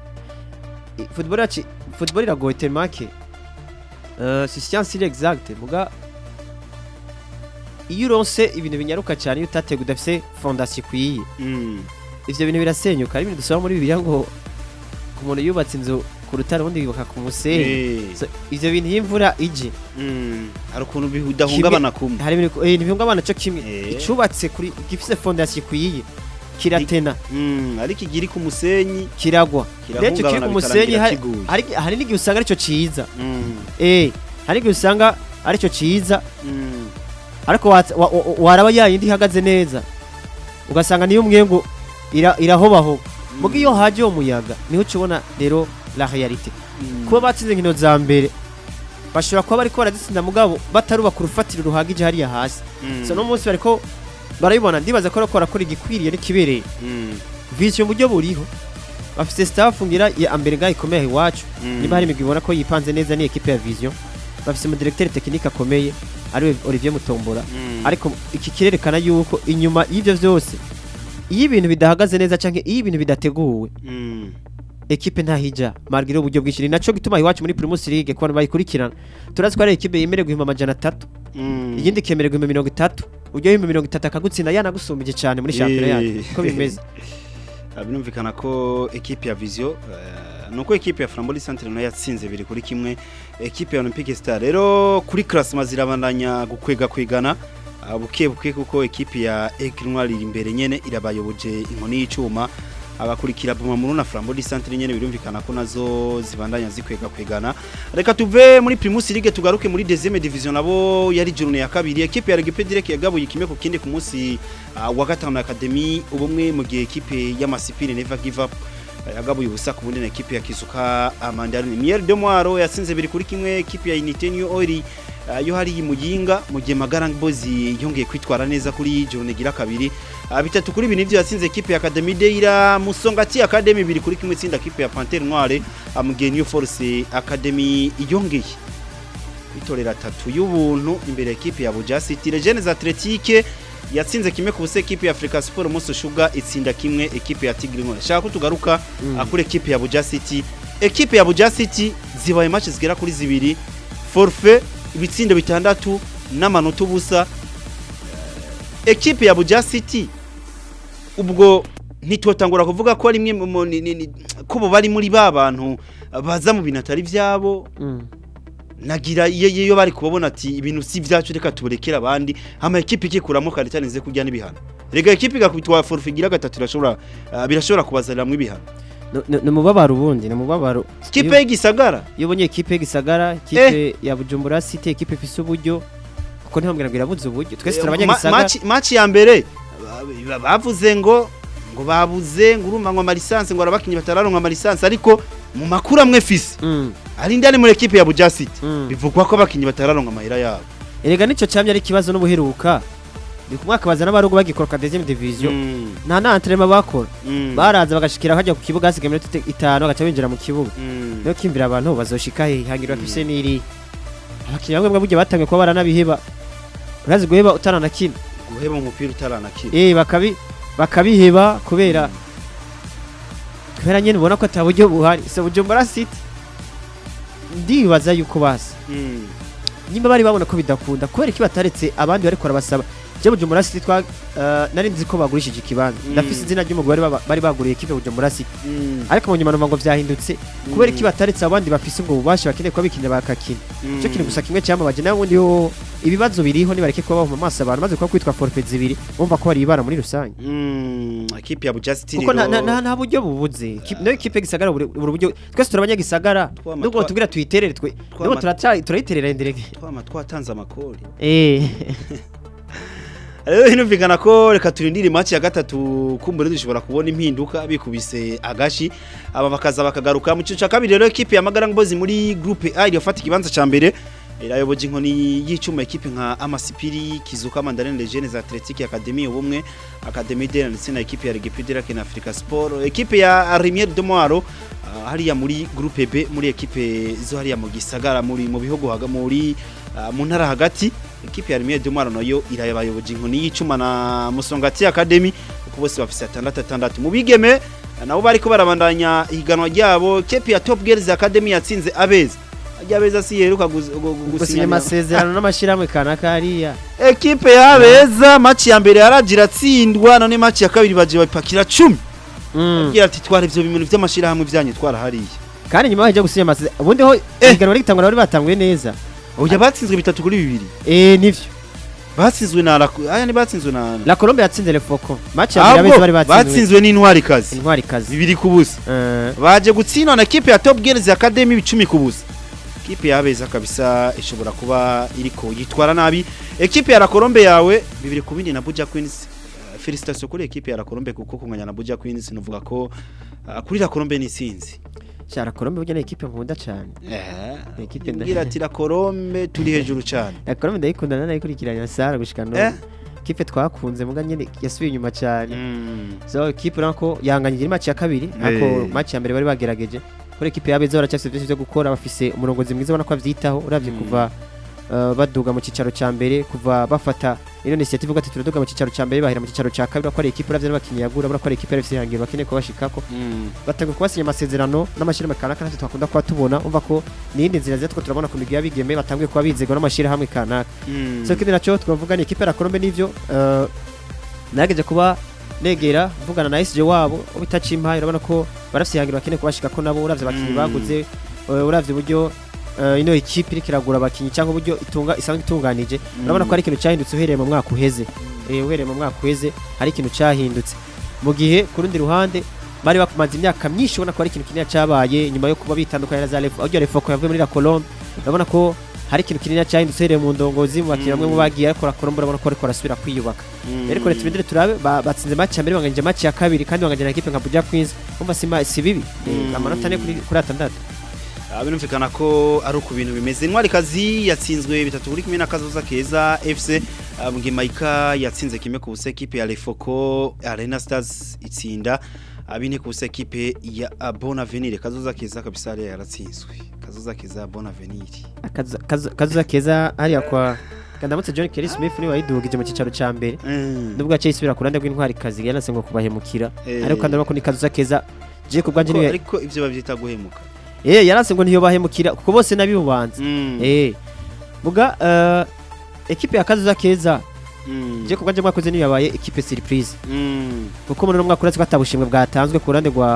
i- football yacu football iragoye temake uh, si science iri exact muga iyo uronse ibintu binyaruka cyane iyo utatega udafise fondation ikwiye Mm. ivyo bintu birasenyuka ari ibintu dusaba muri bibiliya ngo umuntu yubatse inzu ku rutare ubundi yubaka ku musenyi Eh. So, ivyo bintu iyo imvura ije Mm. hari ukuntu bidahungabana kumwe hari ibintu eh, ntibihungabana cyo kimwe Eh. icubatse kuri gifise fondation ikwiye kiratena Mm, ariko igiri ku musenyi kiragwa rero icyo kiri kirahungabana ku musenyi bikarangira hari- kiguye hari- hari n'igihe usanga aricyo ciza Mm. eh hari n'igihe usanga aricyo ciza Mm. ariko wa- wa- wa- waraba yayindi ihagaze neza ugasanga niyo umwengu ira- irahobahoba muga iyo haje uwo muyaga niho ukibona rero la realite Mm. kuba batsinze inkino za mbere bashobora kuba bariko barazitsinda mugabo batarubaka urufatiro ruhagije hariya hasi Mm. so no munsi bariko barabibona ndibaza ko bariko barakora igikwiriye n'ikibereye Mm. vision mu buryo buriho bafise staff ngira ya ambere ngaho ikomeye iwacu Mm. niba hari imigwi ibona ko yipanze neza ni ekipe ya vision bafise mu directeur technique akomeye ariwe Olivier Mutombora Mm. ariko iki kirerekana yuko inyuma y'ivyo vyose iyo ibintu bidahagaze neza canke iyo ibintu bidateguwe Mm. ekipe ntahija margire uburyo bwinshi ni naco gituma iwacu muri Primus League ko abantu bayikurikirana turazi ko ari ekipe yemerewe guhimba amajana atatu Mm. iyindi ikemerewe guhimba mirongo itatu uryo himba mirongo itatu akagutsinda yanagusumbije cane muri shampiyona Eh. yacu ko bimeze Ah, birumvikana ko ekipe ya Vision eh, nuko ekipe ya Framboli Centre nayo yatsinze biri kuri kimwe ekipe ya Olympique Star rero kuri classement zirabandanya gukwega kwegana ah, buke buke kuko ekipe ya Aigle Noir iri imbere nyene irabayoboje inkoni y'icuma abakurikira Buma Muru na Framboli Centre nyene birumvikana ko nazo zibandanya zikwega kwegana reka tuve muri Primus League tugaruke muri deuxième division nabo yari journée ya kabiri ekipe ya Regipe Direct yagabuye kimwe ku kindi ku munsi ah, wa gatanu Academy ubumwe mu gihe ekipe y'amasipiri Never Give Up eh, yagabuye ubusa ku bundi na ekipe ya Kizuka Amandarine Miel de Moiro yatsinze biri kuri kimwe ekipe ya Unité New Oil ah, yo hari muyinga mu gihe Magarang Boys yongeye kwitwara neza kuri journée gira kabiri Ah, bitatu kuri bine ivyo yatsinze ekipe ya Academy Deira Musongati Academy biri kuri kimwe itsinda ekipe ya Panthère Noire ah, mu gihe New Force Academy yongeye itorera atatu y'ubuntu imbere ya ekipe ya Buja City Legends Athletique yatsinze kimwe ku busa ekipe ya Africa Sport Moso Sugar itsinda kimwe ekipe ya Tigre Ngore shaka ko tugaruka Mm. akuri ekipe ya Buja City ekipe ya Buja City zibaye match zigera kuri zibiri forfait ibitsindo bitandatu n'amanota ubusa ekipe ya Buja City ubwo ntitwotangura kuvuga ko rimwe mu- mu- ni- ni- ni- ko bo bari muri ba bantu baza mu bintu atari vyabo Mm. nagira iyo iyo bari kubabona ati ibintu si vyacu reka tuburekere abandi hama ekipe ikikuramo karitani ze kurya n'ibihano rega ekipe igakubitwa forfait igira gatatu irashobora ah, birashobora kubazaniramwo ibihano no- no- ni umubabaro ubundi ni umubabaro kipe y'igisagara iyo ubonye ekipe gisagara ekipe ya bujumbura city ekipe ifise uburyo kuko ntibambwira ngo irabuze uburyo twese Eh, turabanya ma- gisagara match- match ya mbere ba- bavuze ngo ngo babuze ngo urumva ngo amalisansi ngo arabakinyi batararonka amalisansi ariko mu makuru amwe fisi Mm, ari ndani muri ekipe ya Buja City mm. bivugwa ko abakinyi batararonka amahera yabo erega nicyo cyamye ari ikibazo n'ubuheruka ni ku mwaka baza n'abarugu bagikora ka deuxième division Mm, nta na entraînement bakora mm, baraza bagashikira hajya ku kibuga hasigaye iminota ite- itanu bagaca binjira mu kibuga mm. niyo kimvira abantu bazoshika he hangirwa fise n'iri abakinnyi bamwe burya batangiye kuba baranabiheba urazi guheba utaranakina guheba umupira utaranakira eh bakabi bakabiheba kubera kubera nyene ubona ko ataburyo buhari so bujumbura city ndibaza yuko basa Mm, nyimba bari babona ko bidakunda kubera iki bataretse abandi bariko barabasaba je bujumbura city twa uh, nari nzi ko bagurishije ikibanza Mm. ndafise izina ry'umugwi bari baba- bari baguriye ekipe bujumbura city mm, ariko mu nyuma numva ngo vyahindutse kubera iki bataretse abandi bafise ngo ububasha bakeneye kuba bikinira bakakina mm. cyo kintu gusa kimwe cyamabaje nawe ubundi yo ibibazo biriho nibareke kuba bahuma amaso abantu maze kuba kwitwa forfait zibiri bumva ko bari ibara muri rusange Mm, ekipe ya Buja City kuko nta- rero- nta nta- nta buryo bubuze Ki- nayo ikipe gisagara buri buri buryo twese turabanya gisagara Twama nubwo twa- tubwira tuyiterere twe twama- nubwo turaca turayiterera inderege twama twatanze amakori eh rero hinumvikana ko reka turindire match ya gatatu kumbure dushobora kubona impinduka bikubise agashi aba bakaza bakagaruka mu cyiciro cya kabiri rero ekipe ya Magarang Boys muri groupe A irafata ikibanza ca mbere irayoboje inkoni y'icuma ekipe nka Amasipiri Kizuka Mandarine Legends Athletic Academy ubumwe Academy de ndetse na ekipe ya Regipidira Kena Africa Sport ekipe ya Rimier de Moiro ah, hariya muri groupe B muri ekipe zo hariya mu gisagara muri mu bihugu haga muri ah, mu ntara hagati ekipe ya Rimier de Moiro nayo irayoboje inkoni y'icuma na Musongati Academy kuko bose bafise atandatu atandatu mu bigeme nabo bariko barabandanya ihiganwa ryabo ekipe ya Top Girls Academy yatsinze abeza ajya abeza si yeruka guz- gu- gu- gusinya gusinya amasezerano n'amashyirahamwe kanaka hariya ekipe y'abeza match ya mbere yaragira atsindwa none match ya kabiri baje bapakira 10 Mm. agira ati twara ivyo bintu vy'amashirahamwe vyanyu twara hariya kandi nyuma bajya gusinya amasezerano ubundi ho ihiganwa rigitangwa bari batanguye neza oya batsinzwe bitatu kuri bibiri eh nivyo batsinzwe na Raku- aya ni batsinzwe na la Colombe yatsinze le Foko match ya mbere ahubwo abeza bari batsinze batsinzwe n'intwari kazi intwari kazi bibiri ku busa Eh, baje gutsindwa na ekipe ya Top Girls Academy icumi ku busa ekipe y'abeza kabisa ishobora kuba iriko yitwara nabi ekipe ya La Colombe yawe bibiri ku bindi na Buja Queens Uh, felicitation kuri ekipe ya La Colombe kuko kunganya na Buja Queens nuvuga ko uh, kuri La Colombe ni sinzi sha la Colombe burya ni equipe nkunda cyane eh Ekipe nda- ngira ati La Colombe turi hejuru cyane la Colombe ndayikunda nanayikurikiranya Sara gushika no Eh? kipe twakunze muga nyene yasubiye inyuma cyane Mm. so equipe nako yanganyije match ya kabiri ariko Eh. match ya mbere bari bagerageje kuri equipe y'abeza baracyafite byinshi byo gukora bafise umurongozi mwiza ubona ko avyitaho uravye Mm. kuva uh, baduga mu cicaro ca mbere kuva bafata ino initiative uvuga ati turaduga mu cicaro ca mbere bahera mu cicaro ca kabiri bakora equipe uravye n'abakinyi yagura bakora equipe yarafise ihangiro bakeneye kubashikako Mm. batangiye kubasinya amasezerano n'amashyirahamwe kanaka ntacyo twakunda kuba tubona umva ko n'iyindi nzira ziza two turabona ku migwi y'abigeme batangiye kuba bizegwa n'amashyirahamwe kanaka Mm. so ikindi nacyo twavuga ni ikipe ya Colombe n'ivyo eh, nagerageje kuba negera mvugana na SJ wabo ubita Chimpa urabona ko barafise ihangiro bakeneye kubashika ko nabo uravye abakinyi Mm. baguze eh, uravye uburyo eh, ino ikipe iriko iragura abakinyi cyangwa uburyo itunga isanzwe itunganije urabona ko ari ikintu cyahindutse uhereye mu mwaka uheze Eh, uhereye mu mwaka uheze hari ikintu cyahindutse mu gihe ku rundi ruhande bari bakumaze imyaka myinshi ubona ko hari ikintu kinini cyabaye nyuma yo kuba bitandukanye na za Lefo aho Lefoko yavuye muri la Colombe urabona ko hari ikintu kinini cyahindutse uhereye mu ndongozi mu bakinnyi bamwe mu bagiye ariko la Colombe urabona ko ariko arasubira kwiyubaka Mm. rero reka tubindire turabe ba- batsinze match ya mbere banganyije match ya kabiri kandi banganyije na equipe nka Buja Queens umva si ma- si bibi Eh, Mm. amanota ane kuri kuri atandatu Ah, birumvikana ko ari uku bintu bimeze intwari kazi yatsinzwe bitatu kuri kimwe na kazoza keza fc ah, mgimaika yatsinze kimwe ku busa ekipe ya lefoko arena stars itsinda ah, bine ku busa ekipe ya ah, bon avenir kazoza keza kabisa hariya yaratsinzwe kazoza keza bon avenir Akaza- kaza- kazuza keza hariya kwa kandamutse John Kelly Smith niwe wayidugije mu cicaro ca mbere Mm. nubwo yaciye isubira ku ruhande rw'intwari kazi yanase ngo kubahemukira Eh. ariko kandi urabona ko ni kazuza keza je ku bwanje Ko- niwe ariko ivyo bavyita guhemuka eh yaranse ngo ntiyo bahemukira kuko bose nabibubanza Mm. eh buga eh, ekipe ya kazuza keza Mm. je ku bwanje mwakoze niyo yabaye ekipe surprise Mm. kuko muri uno mwaka uretse ko atabushimwe bwatanzwe ku ruhande rwa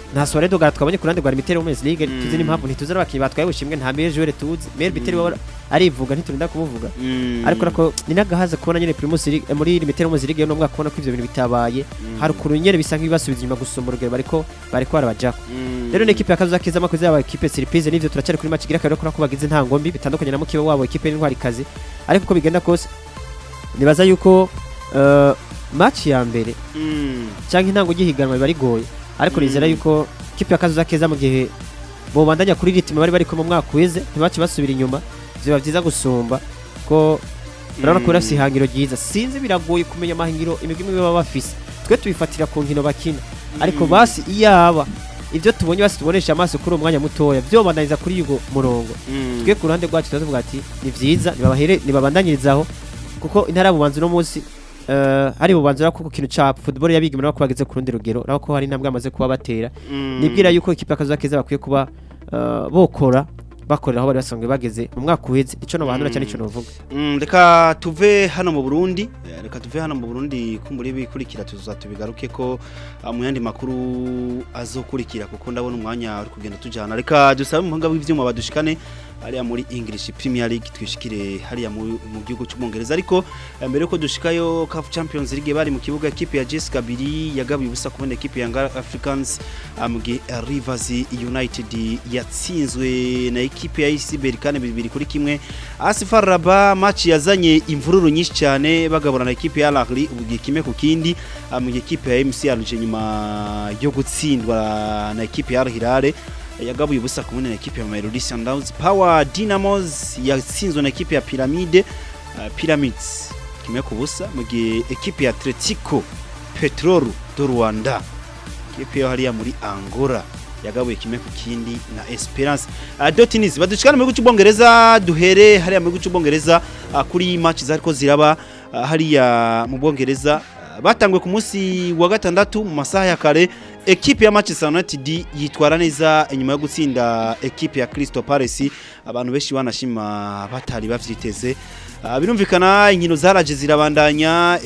nta Soare Dogara twabonye ku ruhande rwa Limited Women's League Mm. tuzi n'impamvu ntituzi n'abakinnyi batwaye ubushimwe nta meilleur joueur tuzi meilleur buteur waba arivuga ntiturinda kumuvuga ariko nako ni n'agahaza kubona nyine Primus League eh, muri Limited Women's League no mwaka kubona ko ivyo bintu bitabaye hari ukuntu nyene bisa nk'ibibasubiza inyuma gusumba urugero bariko bariko barabajako rero ni ekipe ya kazoza keza makoze yaba ekipe surprise n'ivyo turacyari kuri match igira kabiri ko bagize nta ngombi bitandukanye na mukibe wabo ekipe y'intwari kazi ariko uko bigenda kose nibaza yuko eh, match ya mbere cyangwa intango gihiganwa biba rigoye ariko Mm. nizera yuko ikipe ya kazoza keza mu gihe bobandanya kuri ritme bari bari mu mwaka weze ntibace basubira inyuma biba byiza gusumba ko urabona ko bafite ihangiro ryiza sinzi biragoye kumenya amahingiro imigwi imwe baba bafise twe tubifatira ku nkino bakina ariko Mm. basi iyaba ibyo tubonye basi tubonesha amaso kuri uwo mwanya mutoya byobandanyiriza kuri uwo murongo twe ku ruhande rwacu tuba tuvuga ati ni byiza nibabahere nibabandanyirizaho kuko intara y'ububanza uno munsi eh, hari bubanza ko ku kintu ca football yabigimira ko bageze ku rundi rugero naho ko hari intambwe bamaze kuba batera nibwira yuko ikipe y'akazuba keza bakwiye kuba eh, bokora bakorera aho bari basanzwe bageze mu mwaka uheze ico no bahanura cyane ico novuga Mm, reka tuve hano mu Burundi eh, reka tuve hano mu Burundi kumburi bikurikira tuzatubigaruke ko ah, mu yandi makuru azokurikira kuko ndabona umwanya uri kugenda tujana reka dusabe umuhanga w'ivyuma badushikane hariya muri English Premier League twishikire hariya mu, mu gihugu cy'Ubwongereza ariko eh, mbere yuko dushikayo CAF Champions League bari mu kibuga equipe ya Jessica Biri yagabiye ubusa kubona equipe ya Young Africans ah, mu gihe eh, Rivers United yatsinzwe na equipe ya IC Berkane bibiri kuri kimwe Asifar Raba match yazanye imvururu nyinshi cyane bagaburana equipe ya Al Ahly ubugiye kimwe ku kindi ah, mu gihe equipe ya MC Alger nyuma yo gutsindwa na equipe ya Al Hilal yagabuye ubusa kumwe na equipe ya Mamelodi Sundowns Power Dynamos yatsinzwe na equipe ya Pyramide uh, Pyramids kimwe ku busa mu gihe equipe ya Atletico Petrol do Rwanda equipe yo hariya muri Angola yagabuye kimwe ku kindi na Esperance uh, Dotiniz badushikana mu gihugu cy'Ubwongereza duhere hariya mu gihugu cy'Ubwongereza uh, kuri match zariko ziraba uh, hariya mu Bwongereza uh, batangwe ku munsi wa gatandatu mu masaha ya kare ekipe ya Manchester United yitwara neza inyuma yo gutsinda ekipe ya Crystal Palace abantu benshi banashima batari bavyiteze uh, birumvikana inkino zaraje zirabandanya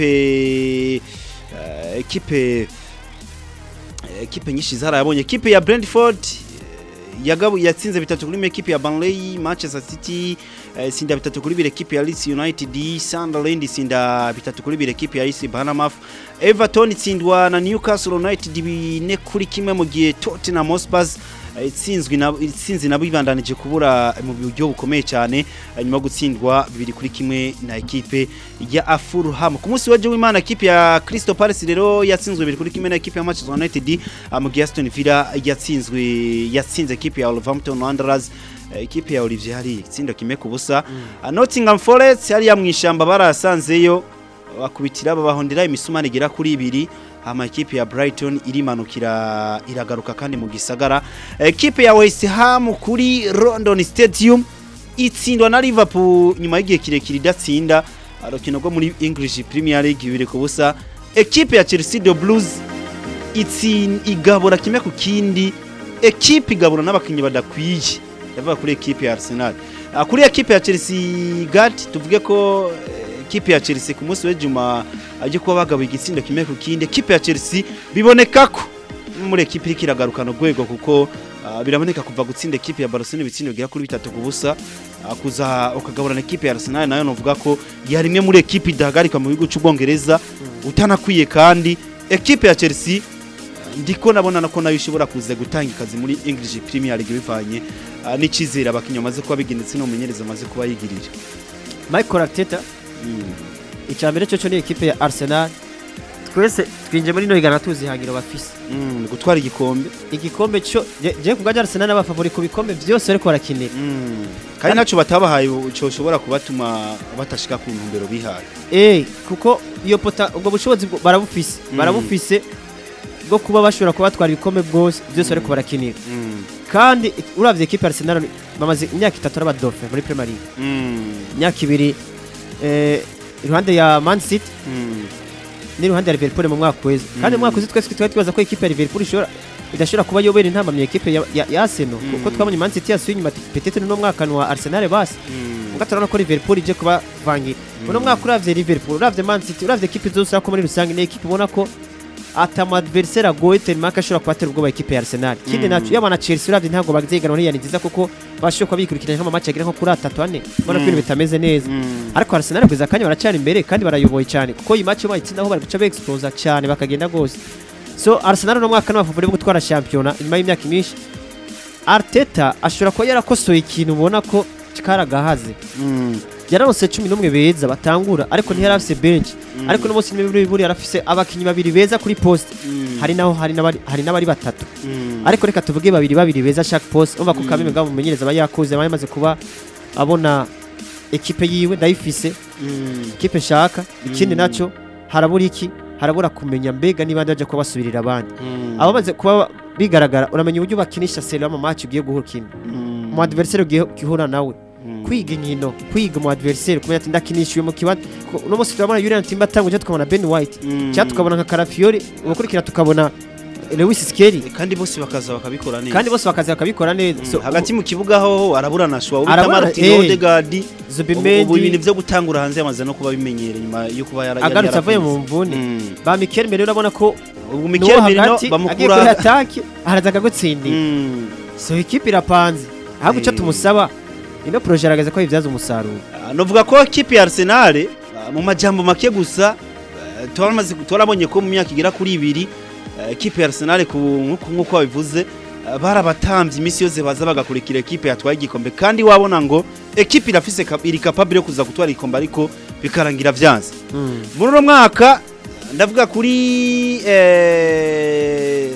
ekipe uh, ekipe ekipe nyinshi zarayabonye ekipe ya Brentford eh, yagabu yatsinze bitatu kuri ekipe ya Burnley Manchester City eh, sinda bitatu kuri bire ekipe ya Leeds United Sunderland sinda bitatu kuri bire ekipe ya AC Bournemouth Everton itsindwa na Newcastle United bine kuri kimwe mu gihe Tottenham Hotspur eh, itsinzwe na itsinzi nabo ibandanije kubura mu buryo bukomeye cyane eh, nyuma yo gutsindwa bibiri kuri kimwe na ekipe ya Fulham ku munsi w'ejo w'Imana ekipe ya Crystal Palace rero yatsinzwe bibiri kuri kimwe na ekipe ya Manchester United ah, mu gihe Aston Villa yatsinzwe yatsinze ekipe ya Wolverhampton Wanderers eh, ekipe ya Olivier hari itsindo kimwe ku busa Ah, Nottingham Forest hariya mu ishamba barasanzeyo bakubitira babahondera imisumari igera kuri ibiri hama ekipe ya Brighton irimanukira iragaruka kandi mu gisagara ekipe ya West Ham kuri London Stadium itsindwa na Liverpool nyuma y'igihe kirekire idatsinda arukino rwo muri English Premier League bibiri ku busa ekipe ya Chelsea the Blues itsin igabura kimwe ku kindi ekipe igabura n'abakinnyi badakwiye yavuga kuri ekipe ya Arsenal Ah, kuri ekipe ya Chelsea Gat tuvuge ko eh, ekipe ya Chelsea ku munsi w'ejuma ajye kuba bagabuye igitsindo kimwe ku kindi ekipe ya Chelsea biboneka ko muri ekipe iriko iragarukana urwego kuko ah, biraboneka kuva gutsinda ekipe ya Barcelona ibitsindo bigera kuri bitatu ku busa ah, kuza ukagaburana ekipe ya Arsenal nayo novuga ko yari imwe muri ekipe idahagarika mu gihugu cy'Ubwongereza utanakwiye kandi ekipe ya Chelsea ndiko nabona nako nayo ishobora kuza gutanga ikazi muri English Premier League bivanye ah, n'icizere abakinnyi bamaze kuba bigendetse n'umumenyereza amaze kuba yigirira Michael Arteta icya mbere cyo cyo ni ekipe ya Arsenal twese twinje muri no higana tuzi hangiro bafise Mm, gutwara igikombe igikombe cyo je je ku bwaje Arsenal n'abafavori ku bikombe byose bariko barakinira Mm. kandi naco batabahaye cyoshobora kubatuma batashika ku ntumbero bihaye eh kuko iyo pota ubwo bushobozi bwo- barabufise Mm. barabufise bwo kuba bashobora kuba batwara ibikombe bwose byose bariko barakinira Mm. kandi ik- uravye ekipe ya Arsenal bamaze imyaka itatu ari abadofe muri Premier League Mm. imyaka ibiri eh iruhande ya Man City Mm. n'iruhande ya Liverpool mu mwaka weze kandi mu mwaka weze twese twari twibaza ko ekipe ya Liverpool ishobora idashobora kuba yobera intamba mu ekipe ya, ya, ya Arsenal Mm. kuko twabonye Man City yasuye inyuma petete no mwaka wa Arsenal basi Mm. ubwo turabona ko Liverpool ije kuba vangira uno mwaka uravye Liverpool uravye Man City uravye ekipe zose ariko muri rusange ni ekipe ubona ko atama adversaire agoye tellement ko ashobora kubatera ubwoba ekipe ya Arsenal kindi Mm. naco yaba na Chelsea uravye ntabwo baziganwa ntiyari nziza kuko bashobora kuba bikurikiranye nko mu match agira nko kuri atatu ane ubona ko Mm. ibintu bitameze neza Mm. ariko Arsenal kugeza akanya baracana imbere kandi barayoboye cyane kuko iyi match bayitsindaho bari guca beexplosa cyane bakagenda gose so Arsenal no mwaka n'abafuvure bo gutwara shampiyona inyuma y'imyaka myinshi Arteta ashobora kuba yarakosoye ikintu ubona ko karagahaze Mm. yaranose cumi n'umwe beza batangura ariko ntiyari afise bench ariko no munsi n'ibiri buri yarafise abakinyi babiri beza kuri poste Mm. hari naho hari n'abari hari n'abari batatu Mm. ariko reka tuvuge babiri babiri beza chaque poste umva ko Mm. kameme ngabo mumenyereza aba yakuze aba yamaze kuba abona ekipe yiwe ndayifise Mm. ekipe nshaka ikindi Mm. naco harabura iki harabura kumenya mbega niba baje kuba basubirira abandi Mm. abamaze kuba bigaragara uramenya uburyo bakinisha selo mu match ugiye guhura ikindi Mm. mu adversaire ugiye guhura nawe Mm. kwiga inkino kwiga mu adversaire kumenya ati ndakinishiwe mu kibanza ko- uno munsi turabona Julian Timber atanga tukabona Ben White Mm. cyangwa tukabona nka Carafiori ubukurikira tukabona Lewis Skelly kandi bose bakaza bakabikora neza kandi bose bakazi bakabikora neza so, hagati mu kibuga ho arabura na shwa ubita Arabura, Martin eh. Odegaard ubu ubu Zubimendi ibintu byo gutangura hanze yamaze no kuba bimenyere nyuma yo kuba yara yari agarutse avuye mu yarafunze. mvune Mm. ba Mikel Merino urabona ko ubu nuwo Mikel Merino hagati agiye kuri bamukura atake araza akagutsindira Mm. so ikipe irapanze ahubwo icyo Eh. tumusaba ino projet aragaza ko yibyaza umusaruro Ah, novuga ko kipe ya Arsenal ah, mu majambo make gusa eh, turamaze turabonye ko mu myaka igera kuri ibiri eh, kipe ya Arsenal ku nkuko nkuko babivuze ah, barabatambye imisi yose baza bagakurikira ekipe yatwaye igikombe kandi wabona ngo ekipe irafise kap- iri capable yo kuza gutwara igikombe ariko bikarangira vyanze muri uno mwaka ndavuga kuri eh,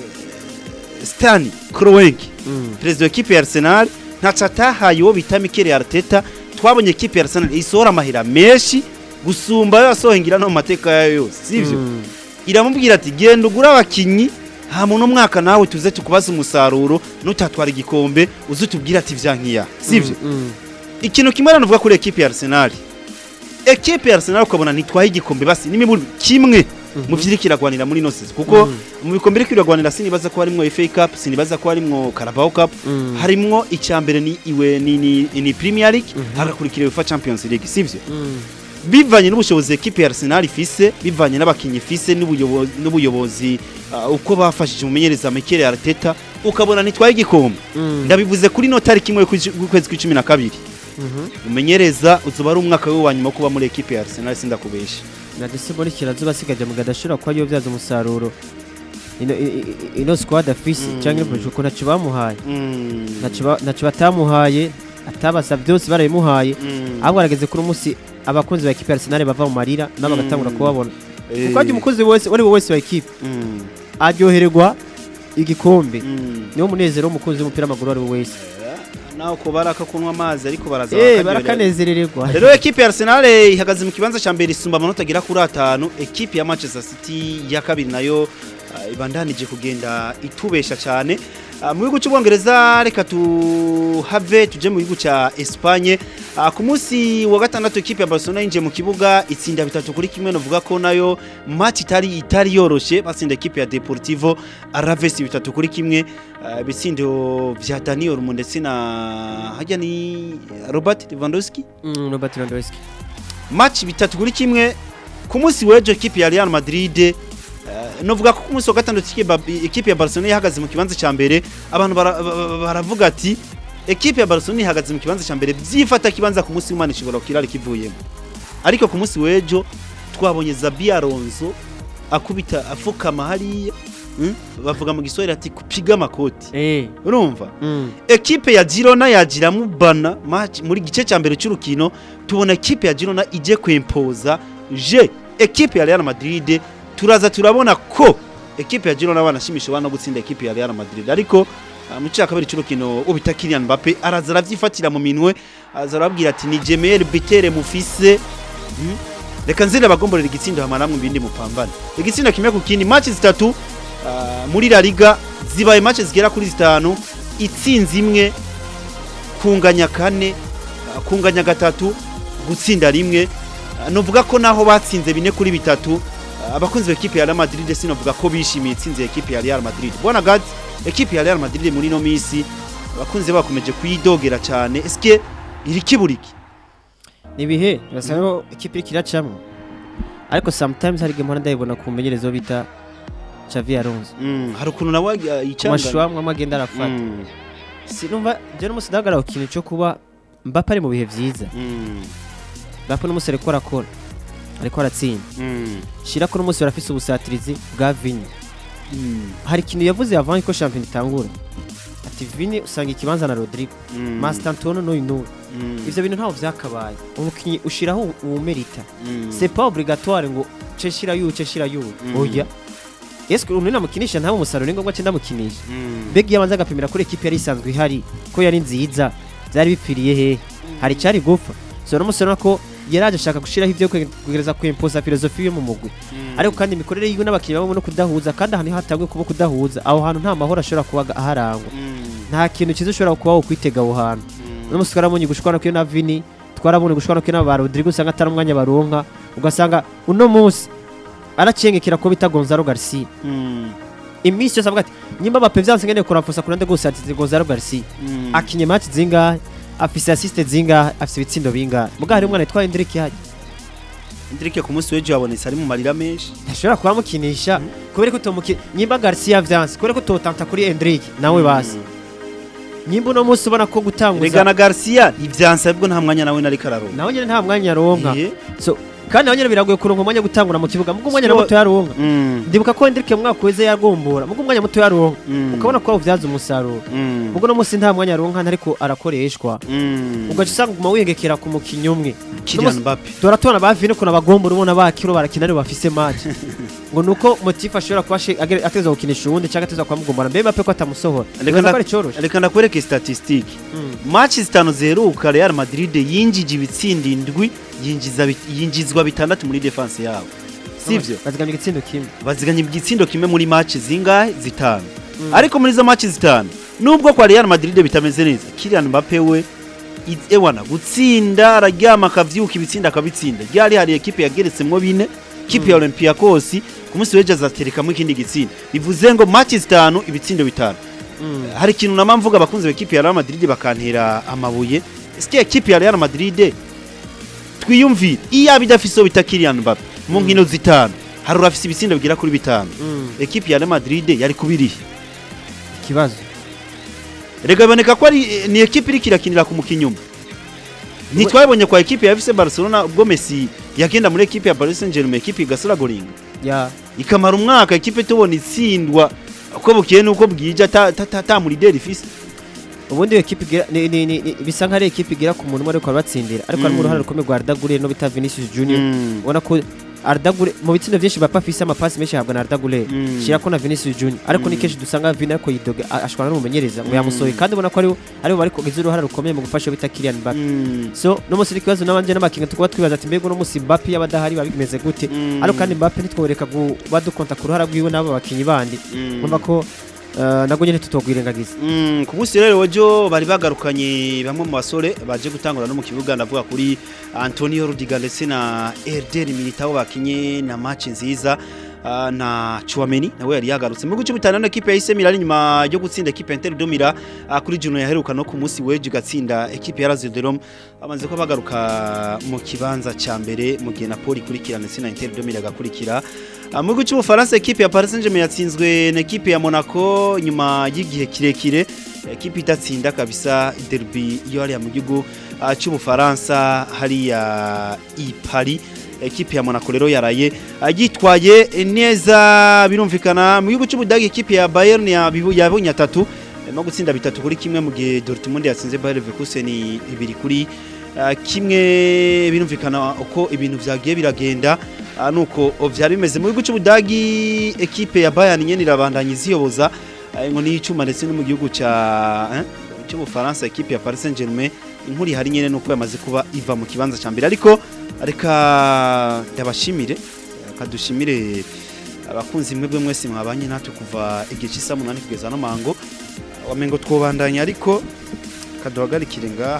Stan Kroenke perezida w'ikipe ya Arsenal ntaco atahaye uwo bita Mikel Arteta twabonye ekipe ya Arsenal isohora amahera menshi gusumba ayo yasohengira no mu mateka yayo yose sivyo iramubwira ati genda ugura abakinyi ha muno mwaka nawe tuze tukubaza umusaruro nutatwara igikombe uze utubwire ati vyankiya sivyo ikintu kimwe rero navuga kuri ekipe ya Arsenal ekipe ya Arsenal ukabona ntitwaye igikombe basi n'imiburi kimwe mu vyiri kiragwanira muri nose kuko mu bikombe iri kiragwanira sinibaza ko harimwo FA Cup sinibaza ko harimwo Carabao Cup harimwo icyambere ni iwe ni, ni, ni Premier League Mhm. hagakurikira UEFA Champions League sivyo bivanye n'ubushobozi ekipe ya Arsenal ifise bivanye n'abakinyi ifise n'ubuyobozi n'ubuyobozi uh, uko bafashije umumenyereza Mikel Arteta ukabona ntitwaye igikombe ndabivuze kuri no tariki imwe y'ukwezi kw'icumi na kabiri umenyereza uzuba ari umwaka we wa nyuma wo kuba muri ekipe ya Arsenal sindakubesha nadese muri kirazuba asigaje mu gadashobora kuba yobyaza umusaruro ino i- i- ino squad afise Mm. cyangwa ino uko ntacyo bamuhaye Mm. ntacyo ba- ntacyo batamuhaye atabasa byose barabimuhaye Mm. ahubwo arageze kuri umunsi abakunzi ba ekipe ya Arsenal bava mu marira nabo bagatangura Mm. kubabona Eh. kuko ajya umukozi wese uwo ari we wese wa ekipe Mm. aryohererwa igikombe Mm. niwo munezero w'umukunzi w'umupira w'amaguru uwo ari we wese naho ko baraka kunywa amazi ariko baraza eh bakaryoherwa. barakanezererwa rero ekipe ya Arsenal eh, ihagaze mu kibanza cya mbere isumba amanota agera kuri atanu ekipe ya Manchester City ya kabiri nayo ah, ibandanije kugenda itubesha cyane Ah, mu gihugu cy'ubwongereza reka tuhave tuje mu gihugu cya Espagne Ah, ku munsi wa gatandatu ekipe ya Barcelona yinjiye mu kibuga itsinda bitatu kuri kimwe novuga ko nayo match itari itari yoroshe batsinda ekipe ya Deportivo Alaves bitatu kuri kimwe Ah, ibitsindo vya Dani Olmo ndetse na hajya ni Robert Lewandowski Mm, Robert Lewandowski match bitatu kuri kimwe ku munsi w'ejo ekipe ya Real Madrid eh, novuga ko ku munsi wa gatandatu ekipe ya- ekipe ya Barcelona yahagaze mu kibanza cya mbere abantu bara- ba- ba- baravuga ati ekipe ya Barcelona ihagaze mu kibanza cya mbere byifata kibanza ku munsi w'Imana ishobora kirari kivuyemo ariko ku munsi w'ejo twabonye Zabi Alonso akubita afukama hariya mm? bavuga mu giswahili ati kupiga amakoti eh urumva mm. ekipe ya Girona yagira mubana match muri gice cya mbere cy'urukino tubona ekipe ya Girona ije kwempoza je ekipe ya Real Madrid turaza turabona ko ekipe ya Girona banashimisha bana gutsinda ekipe ya Real Madrid ariko ah, mu cya kabiri cy'urukino ubita Kylian Mbappe araza aravyifatira mu minwe araza arabwira ati ni Jemer Bitere mufise Hmm? reka nzire abagomborera igitsindo hama namwe ibindi mupambane igitsindo kimwe ku kindi match zitatu ah, muri La Liga zibaye match zigera kuri zitanu itsinzi imwe kunganya kane ah, kunganya gatatu gutsinda rimwe Ah, novuga ko naho batsinze bine kuri bitatu ah, abakunzi b'ekipe ya Real Madrid sinovuga ko bishimiye itsinze ekipe ya Real Madrid bona gad ekipe ya Real Madrid muri no misi abakunzi bakomeje kuyidogera cyane eske iri kiburiki nibihe birasa nkaho ikipe iriko iracamwo ariko sometimes hari igihe mpora ndayibona ku mumenyerezo bita Xavi yaronze Mm, hari ukuntu nawe yicanga amashusho amwe agenda arafata Mm, sinumva je n'umunsi ndahagarara ku kintu cyo kuba Mbappe ari mu bihe vyiza mm, Mbappe n'umunsi ariko arakora ariko aratsinda mm, shira ko n'umunsi barafise ubusatirizi bwa Vini mm, hari ikintu yavuze avant ko shampiyona itangura ati Vini usanga ikibanza na Rodrigo mm, Master Antonio n'uyu n'uyu mm, ivyo bintu ntaho vyakabaye umukinyi ushiraho uwumerita mm, c'est pas obligatoire ngo ce shira yu ce shira yu Mm. oya Eske umuntu namukinisha nta umusaruro ngombwa cyo ndamukinisha mm, Beg yabanza agapimira kuri equipe yari isanzwe ihari ko yari nziza byari bipfiriye he hari cyari gupfa so n'umusore ko yaraje ashaka gushiraho ivyo kugereza ku imposa filosofi yo mu mugwi mm, ariko kandi imikorere yiwe n'abakinnyi babo no kudahuza kandi ahantu hatangiye kuba kudahuza aho hantu nta mahoro ashobora kuba aharangwa mm, nta kintu cyiza ushobora kuba kwitega aho hantu mm, n'umunsi twarabonye gushwana kwiyo na Vini twarabonye gushwana kwiyo na ba Rodrigo usanga atari umwanya baronka ugasanga uno munsi aracengekera ko bita Gonzalo Garcia mm, iminsi yose avuga ati nyimba Mbappe vyanse ngene kuramfusa kurande gusatiza Gonzalo Garcia mm. akinye match zingahe afise assist zingahe afise ibitsindo bingahe muga hari umwana yitwa Hendrik yaje Ndrike ku munsi w'ejo yabonetse ari mu marira menshi ntashobora kubamukinisha kubera ko utomuki nyimba Garcia vyanse kubera ko utotanta kuri Hendrik nawe basi nyimba uno munsi ubona ko gutanguza Regana Garcia ivyansa bwo nta mwanya nawe nari kararonka nawe nyene nta mwanya aronka Iye. so kandi nawe nyene biragoye kuronka umwanya wo gutangura mu kibuga mugo umwanya So- na muto yaronka Mm, ndibuka ko Hendrik mu mwaka weze yagombora mugo umwanya muto yaronka mm, ukabona ko awuvyaza umusaruro mm, mugo no munsi nta mwanya aronka ntariko arakoreshwa mm. ugaca usanga uguma wiyengekera ku mukinyi umwe Kylian Mbappe tora tubona ba Vini ukuntu abagombora ubona bakiro barakina aribo bafise match ngo nuko motifu ashobora kuba ashe- age- ateza gukinisha uwundi cyangwa ateza kubamugombora mbe Mbappe ko atamusohora Reka Nibaza nda- ko ari coroshe reka ndakwereke statistique Mm. match zitanu ziheruka Real Madrid yinjije ibitsinda indwi yinjiza bit- yinjizwa bitandatu muri defense yabo sivyo bazigamye igitsindo kimwe baziganye igitsindo kimwe muri match zingahe zitanu Mm. ariko muri izo match zitanu nubwo kwa Real Madrid bitameze neza Kylian Mbappe we i- ewana gutsinda araryama akavyuka ibitsinda akabitsinda ryari hari ekipe yageretsemwo bine kipe ya Olympiacos ku munsi w'ejo azaterekamwo ikindi gitsinda bivuze ngo match zitanu ibitsindo bitanu Mm. hari ikintu nama mvuga abakunzi b'ikipe ya Real Madrid bakantera amabuye ese ekipe ya Real Madrid twiyumvire iyo bidafise bita Kylian Mbappe mu nkino zitanu hari urafise ibitsindo bigera kuri bitanu Mm. ekipe ya Real Madrid yari kubirihe ikibazo rega biboneka ko ari ni ekipe iriko irakinira ku mukinnyi umwe ntitwabonye kwa ekipe ya FC Barcelona ubwo Messi yagenda muri ekipe ya Paris Saint-Germain ekipe igasura goringa ya ikamara umwaka ekipe tubona itsindwa uko bukeye nuko bwije ata- ata- ata ata muri deri ifise ubundi iyo ekipe igira ni- ni- ni- ni- bisa nk'ari ekipe igira ku muntu umwe ariko arabatsindira ariko harimo Mm. uruhare rukomeye rwa Arda Güler no bita Vinicius Junior Mm. ubona ko Arda Güler mu bitsindo byinshi Mbappe afise amapasi menshi ahabwa na Arda Güler Mm. shira ko na Vinicius Junior ariko ni Mm. kenshi dusanga Vini ariko yidoga a- ashwana n'umumenyereza ngo Mm. yamusohoye kandi ubona ko aribo aribo bari kugize uruhare rukomeye mu gufasha bita Kylian Mbappe Mm. so no munsi n'ikibazo n'abanje n'amakinga tukuba twibaza ati mbega uno munsi Mbappe yaba adahari biba bimeze gute Mm. ariko kandi Mbappe ntitworeka kuba dukonta ku ruhara rwiwe n'abo bakinyi bandi Mm. urumva ko eh, nabwo nyine tutogwirengagiza Mm, ku munsi rero wejo bari bagarukanye bamwe mu basore baje gutangura no mu kibuga ndavuga kuri Antonio Rudiger ndetse na Eder Militao bakinye na match nziza ah, na Chouameni nawe yari yagarutse mu gice bitanu na equipe ya AC Milan nyuma yo gutsinda equipe ya Inter de Milan ah, kuri Juno yaheruka no ku munsi wejo gatsinda equipe ya Lazio de Rome bamaze ko bagaruka mu kibanza ca mbere mu gihe Napoli ikurikira ndetse na Inter de Milan gakurikira Ah, mu gihugu cy'ubufaransa ekipe ya Paris Saint-Germain yatsinzwe na ekipe ya Monaco nyuma y'igihe kirekire ekipe idatsinda kabisa derby yo hariya mu gihugu ah, cy'ubufaransa hariya i Paris ekipe ya Monaco rero yaraye ah, yitwaye neza birumvikana mu gihugu cy'ubudagi ekipe ya Bayern yabibu- yabonye atatu no gutsinda bitatu kuri kimwe mu gihe Dortmund yatsinze Bayer Leverkusen ibiri kuri ah, kimwe birumvikana uko ibintu vyagiye biragenda Ah, nuko vyari bimeze mu gihugu cy'ubudagi ekipe ya Bayern nyene irabandanya iziyoboza ah, ngo ni icuma ndetse no mu gihugu ca eh, cy'ubufaransa ekipe ya Paris Saint-Germain inkuru ihari nyene nuko yamaze kuba iva mu kibanza ca mbere ariko reka ndabashimire kadushimire abakunzi mwebwe mwese mwabanye natwe kuva igihe cy'isa munani kugeza no mango wamengo twobandanya ariko kaduhagarikire ngaha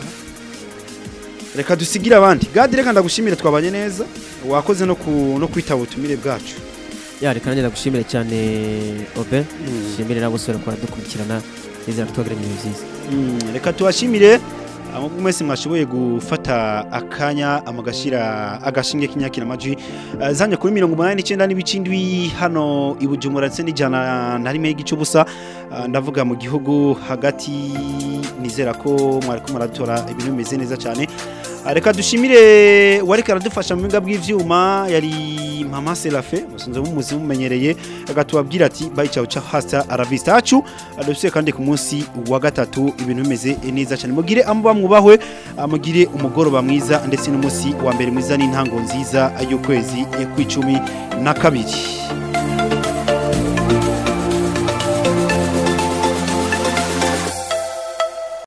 reka dusigire abandi gadi reka ndagushimire twabanye neza wakoze no ku no kwitaba ubutumire bwacu ya reka nanjye ndagushimire cyane Obe shimire nabo sore kwa dukurikirana nizera twagiranye ibihe byiza Mm, reka tubashimire amwe mwese mwashoboye gufata akanya amagashira agashinge k'inyakira amajwi uh, zanye kuri 89 n'ibicindwi hano i Bujumbura ndetse n'ijana na rimwe y'igice ubusa uh, ndavuga mu gihugu hagati nizera ko mwari ko muratora ibintu bimeze neza cyane Uh, reka dushimire wariko aradufasha mu biga bw'ivyuma yari mama Serafe musunze mumuzi mumenyereye agatubabwira ati bye ciao ciao hasta aravista acu adufise kandi ku munsi wa gatatu ibintu bimeze neza cyane mugire amuba mwubahwe uh, mugire umugoroba mwiza ndetse n'umunsi wa mbere mwiza n'intango nziza y'ukwezi kw'icumi na kabiri